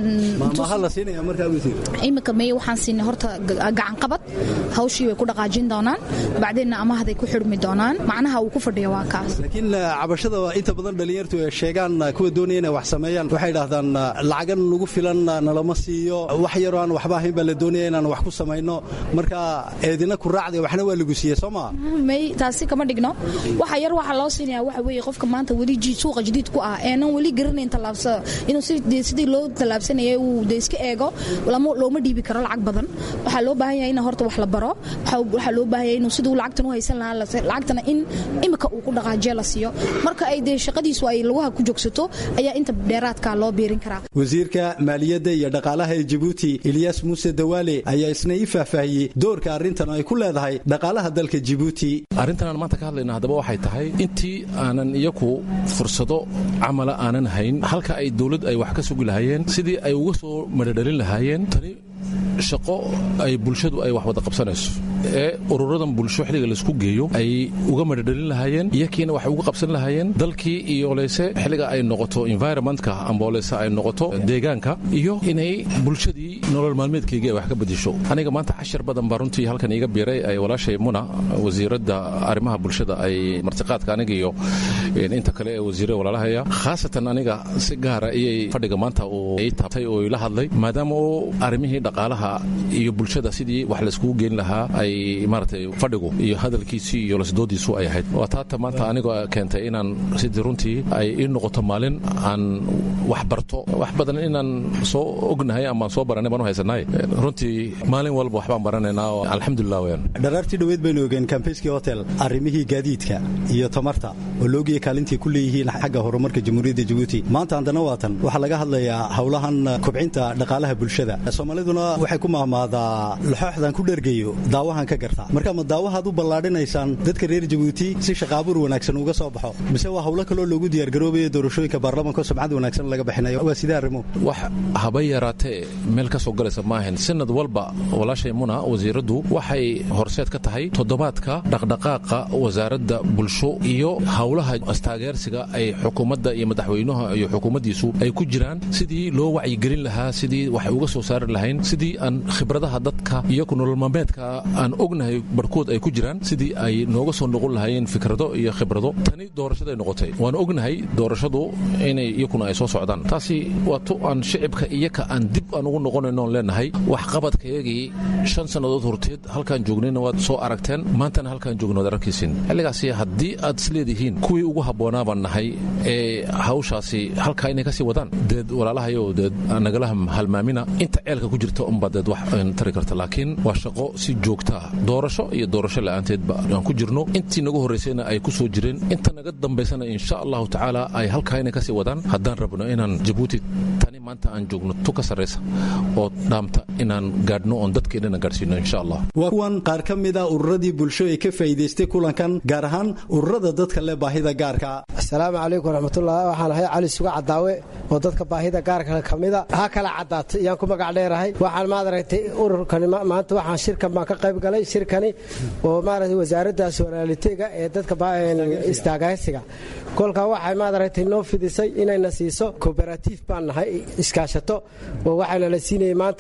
imika mey waxaan siinay horta gacan qabad hawshii way ku dhaqaajin doonaan bacdeenna amahday ku xidhmi doonaan macnaha uu ku fadhiya waa kaas laakiin cabashada inta badan dhallinyartu ay sheegaan kuwa doonaya inay wax sameeyaan waxay idhahdaan lacagan nagu filan nalama siiyo wax yaroo aan waxba ahayn baa la doonaya inaan wax ku samayno marka eedina ku raacday waxna waa lagu siiyey soo maa may taasi kama dhigno waxa yar waxaa loo siinaya waxa weeye qofka maanta weli suuqa jadiid ku ah eenan weli garanayn tallaabsa inuu sidii loo tallaabsanayay uu de iska eego looma dhiibi karo lacag badan waxaa loo baahan yahay in horta wax la baro waxaa loo baahan yahay inuu siduu lacagtan u haysan lahaa lacagtana in imika uu ku dhaqaajiya la siiyo marka ay dee shaqadiisu ay lugaha ku joogsato ayaa inta dheeraadka loo biirin karaa wasiirka maaliyadda iyo dhaqaalaha ee jabuuti ilyaas muuse dawaale ayaa isna ii faahfaahiyey doorka arrintan ay ku leedahay dhaqaalaha dalka jabuuti arrintan aan maanta ka hadlayna haddaba waxay tahay intii aanan iyaku fursado camala aanan hayn halka ay dowlad ay wax ka sugi lahaayeen sidii ay uga soo madhadhalin lahaayeen tani shaqo ay bulshadu ay wax wada qabsanayso ee ururadan bulsho xilliga laisku geeyo ay uga madhadhalin lahaayeen iyakiina waxay uga qabsan lahaayeen dalkii iyo leyse xilliga ay noqoto environmentka amba leyse ay noqoto deegaanka iyo inay bulshadii nolol maalmeedkayga ay wax ka bedisho aniga maanta cashar badan baa runtii halkan iiga biiray ay walaashay muna wasiiradda arrimaha bulshada ay martiqaadka aniga iyo inta kale ee wasiirada walaalahaya khaasatan aniga si gaara iyay fadhiga maanta uu ii taabtay oo ila hadlay maadaama uu arrimihii dhaqaalaha iyo bulshada sidii wax laiskugu geyn lahaa ay maaragtay fadhigu iyo hadalkiisii iyo lasdoodiisu ay ahayd waa taata maanta anigoo keentay inaan sidii runtii ay ii noqoto maalin aan wax barto wax badan inaan soo ognahay ama soo baranay baan u haysanahay runtii maalin walba waxbaan baranaynaa oo alxamdulilah weyaan dharaartii dhoweed baynu ogeen kambayskii hotel arrimihii gaadiidka iyo tamarta oo loogiya kaalintii ku leeyihiin xagga horumarka jamhuuriyadda jabuuti maanta haddana waatan waxaa laga hadlayaa howlahan kobcinta dhaqaalaha bulshada soomaaliduna waxay ku mahmaadaa laxooxdan ku dhergayo daawahan ka garta marka ma daawahaad u ballaadhinaysaan dadka reer jabuuti si shaqaabuur wanaagsan uga soo baxo mise waa howlo kaloo loogu diyaargaroobayo doorashooyinka baarlamaanka sumcad wanaagsan laga bixinayo waa sidee arrimo wax haba yaraatee meel ka soo galaysa maahan sanad walba walaashay muna wasiiraddu waxay horseed ka tahay toddobaadka dhaqdhaqaaqa wasaaradda bulsho iyo howlaha astaageersiga ay xukuumadda iyo madaxweynuha iyo xukuumaddiisu ay ku jiraan sidii loo wacyigelin lahaa sidii waxay uga soo saari lahayn sidii aan khibradaha dadka iyo ku nolol maalmeedka aan ognahay barhkood ay ku jiraan sidii ay nooga soo noqon lahaayeen fikrado iyo khibrado tani doorashaday noqotay waan ognahay doorashadu inay iyakuna ay soo socdaan taasi waa tu aan shicibka iyaka aan dib aan ugu noqonaynoon leenahay waxqabadkayagii shan sannadood horteed halkaan joognayna waad soo aragteen maantana halkaan joogna waad arkaysin xilligaasi haddii aad isleedihiin kuwii ugu habboonaa baan nahay ee hawshaasi halkaa inay ka sii wadaan deed walaalahayo deed nagala halmaamina inta ceelka ku jirta unbaa deed wax tari karta laakiin waa shaqo si joogta ah doorasho iyo doorasho la'aanteedba aan ku jirno intii nagu horraysayna ay ku soo jireen inta naga dambaysana insha allahu tacaala ay halkaa inay ka sii wadaan haddaan rabno inaan jabuuti tani maanta aan joogno tu ka sarraysa oo dhaamta inaan gaadhno oon dadkeennana gaadhsiino insha allah waa kuwan qaar ka mid a ururadii bulsho ee ka faa'iidaystay kulankan gaar ahaan ururada dadka leh baahida gaarka asalaamu calaykum waraxmatullah waxaan ahay cali suga cadaawe oo dadka baahida gaarka ka mida ha kala caddaatay iyaan ku magac dheerahay waxaan maad aragtay ururkani maanta waxaan shirkan baan ka qayb galay shirkani oo maaragtay wasaaraddaas walaaliteega ee dadka istaagaysiga kolkaa waxay maad aragtay noo fidisay inayna siiso kooperatif baan nahay iskaashato oo waxayna la siinayay maanta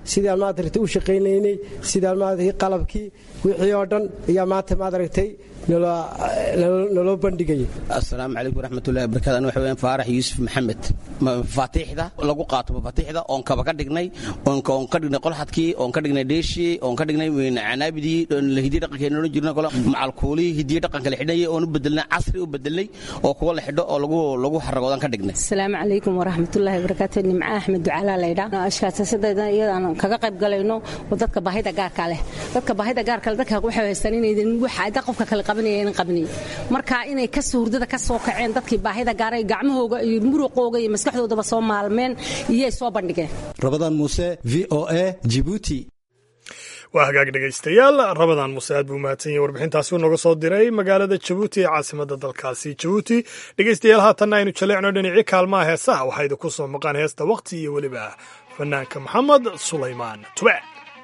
sidaan maadaragtay u shaqaynaynay sidaan maadaragtay qalabkii wixii oo dhan ayaa maanta maadaragtay naloo bandhigaya asalaamu calaykum waraxmatullahi wabarakatu aniga waxa weeyaan faarax yuusuf maxamed mafaatiixda lagu qaato mafaatiixda oon kaba ka dhignay oon ka dhignay qolxadkii oon ka dhignay dheeshii oon ka dhignay canaabidii hidiye dhaqankeena odhan jirna kole macalkuulihii hidiye dhaqanka la xidhnayay oon u bedelnay casri u bedelnay oo kuwa la xidho oo lagu lagu xaragoodan ka dhignay asalaamu calaykum waraxmatullahi wabarakaatu nimca axmed ducaalaa laydhaa ashkaasasada iyadaan kaga qayb galayno oo dadka baahida gaarka leh dadka baahida gaarka leh dadka waxay haystaan inaydan waxa qofka kale qabanayeen qabnay marka inay ka soo hurdada ka soo kaceen dadkii baahida gaaray gacmahooga iyo muruqooga iyo maskaxdoodaba soo maalmeen iyay soo bandhigeen rabadaan muuse v o a jibuuti waa hagaag dhegaystayaal rabadaan muuse aad buu mahadsan yahay warbixintaasi uu nooga soo diray magaalada jabuuti ee caasimadda dalkaasi jabuuti dhegaystayaal haatanna aynu jaleecno dhinacii kaalmaha heesaha waxaa idinku soo maqaan heesta wakhti iyo weliba fanaanka maxamed sulaymaan tube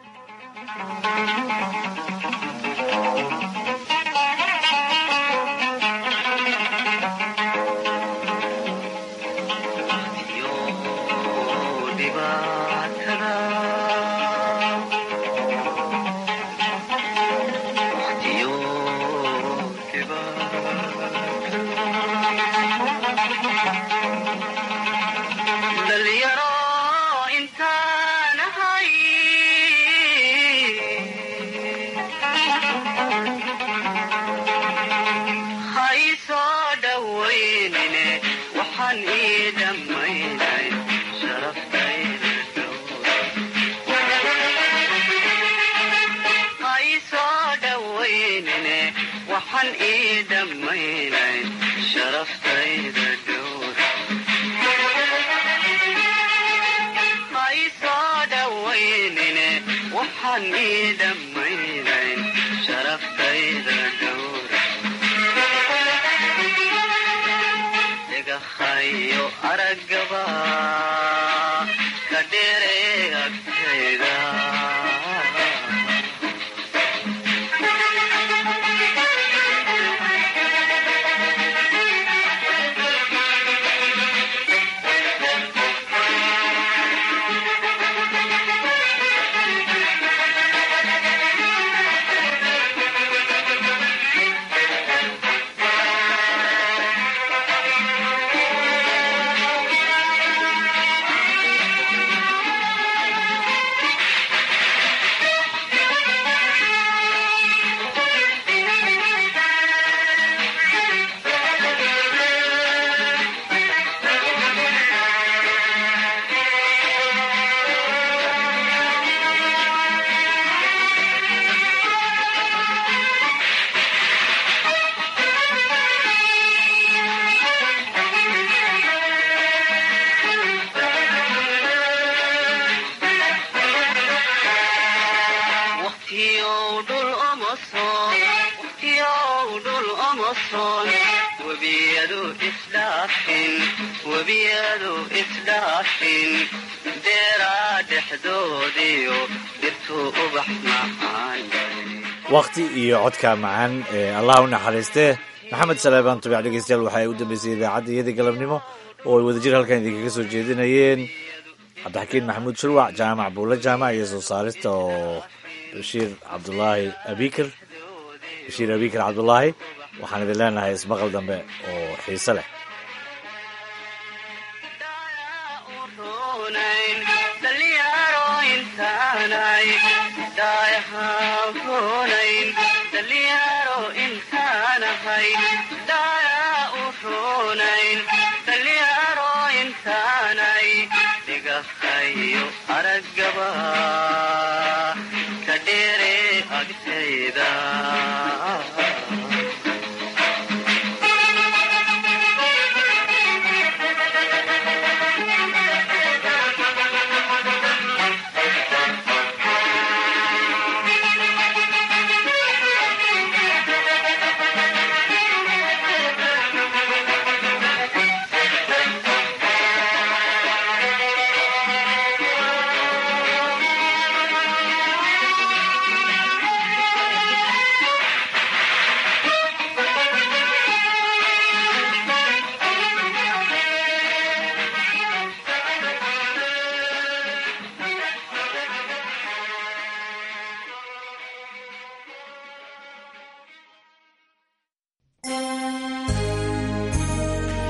wakhti iyo codka macaan ee allah u naxariistee maxamed saleebaan tubic dhegeystayaal waxaa u dambeysay idaacadda iyadii galabnimo oo ay wadajir halkan idinkaga soo jeedinayeen cabdixakiin maxamuud shurwac jaamac buulle jaamac iyo soo saarista oo bashiir cabdulaahi abikir bashiir abikir cabdulaahi waxaan idin leenahay ismaqal dambe oo xiise leh aragaba ka dheere agtayda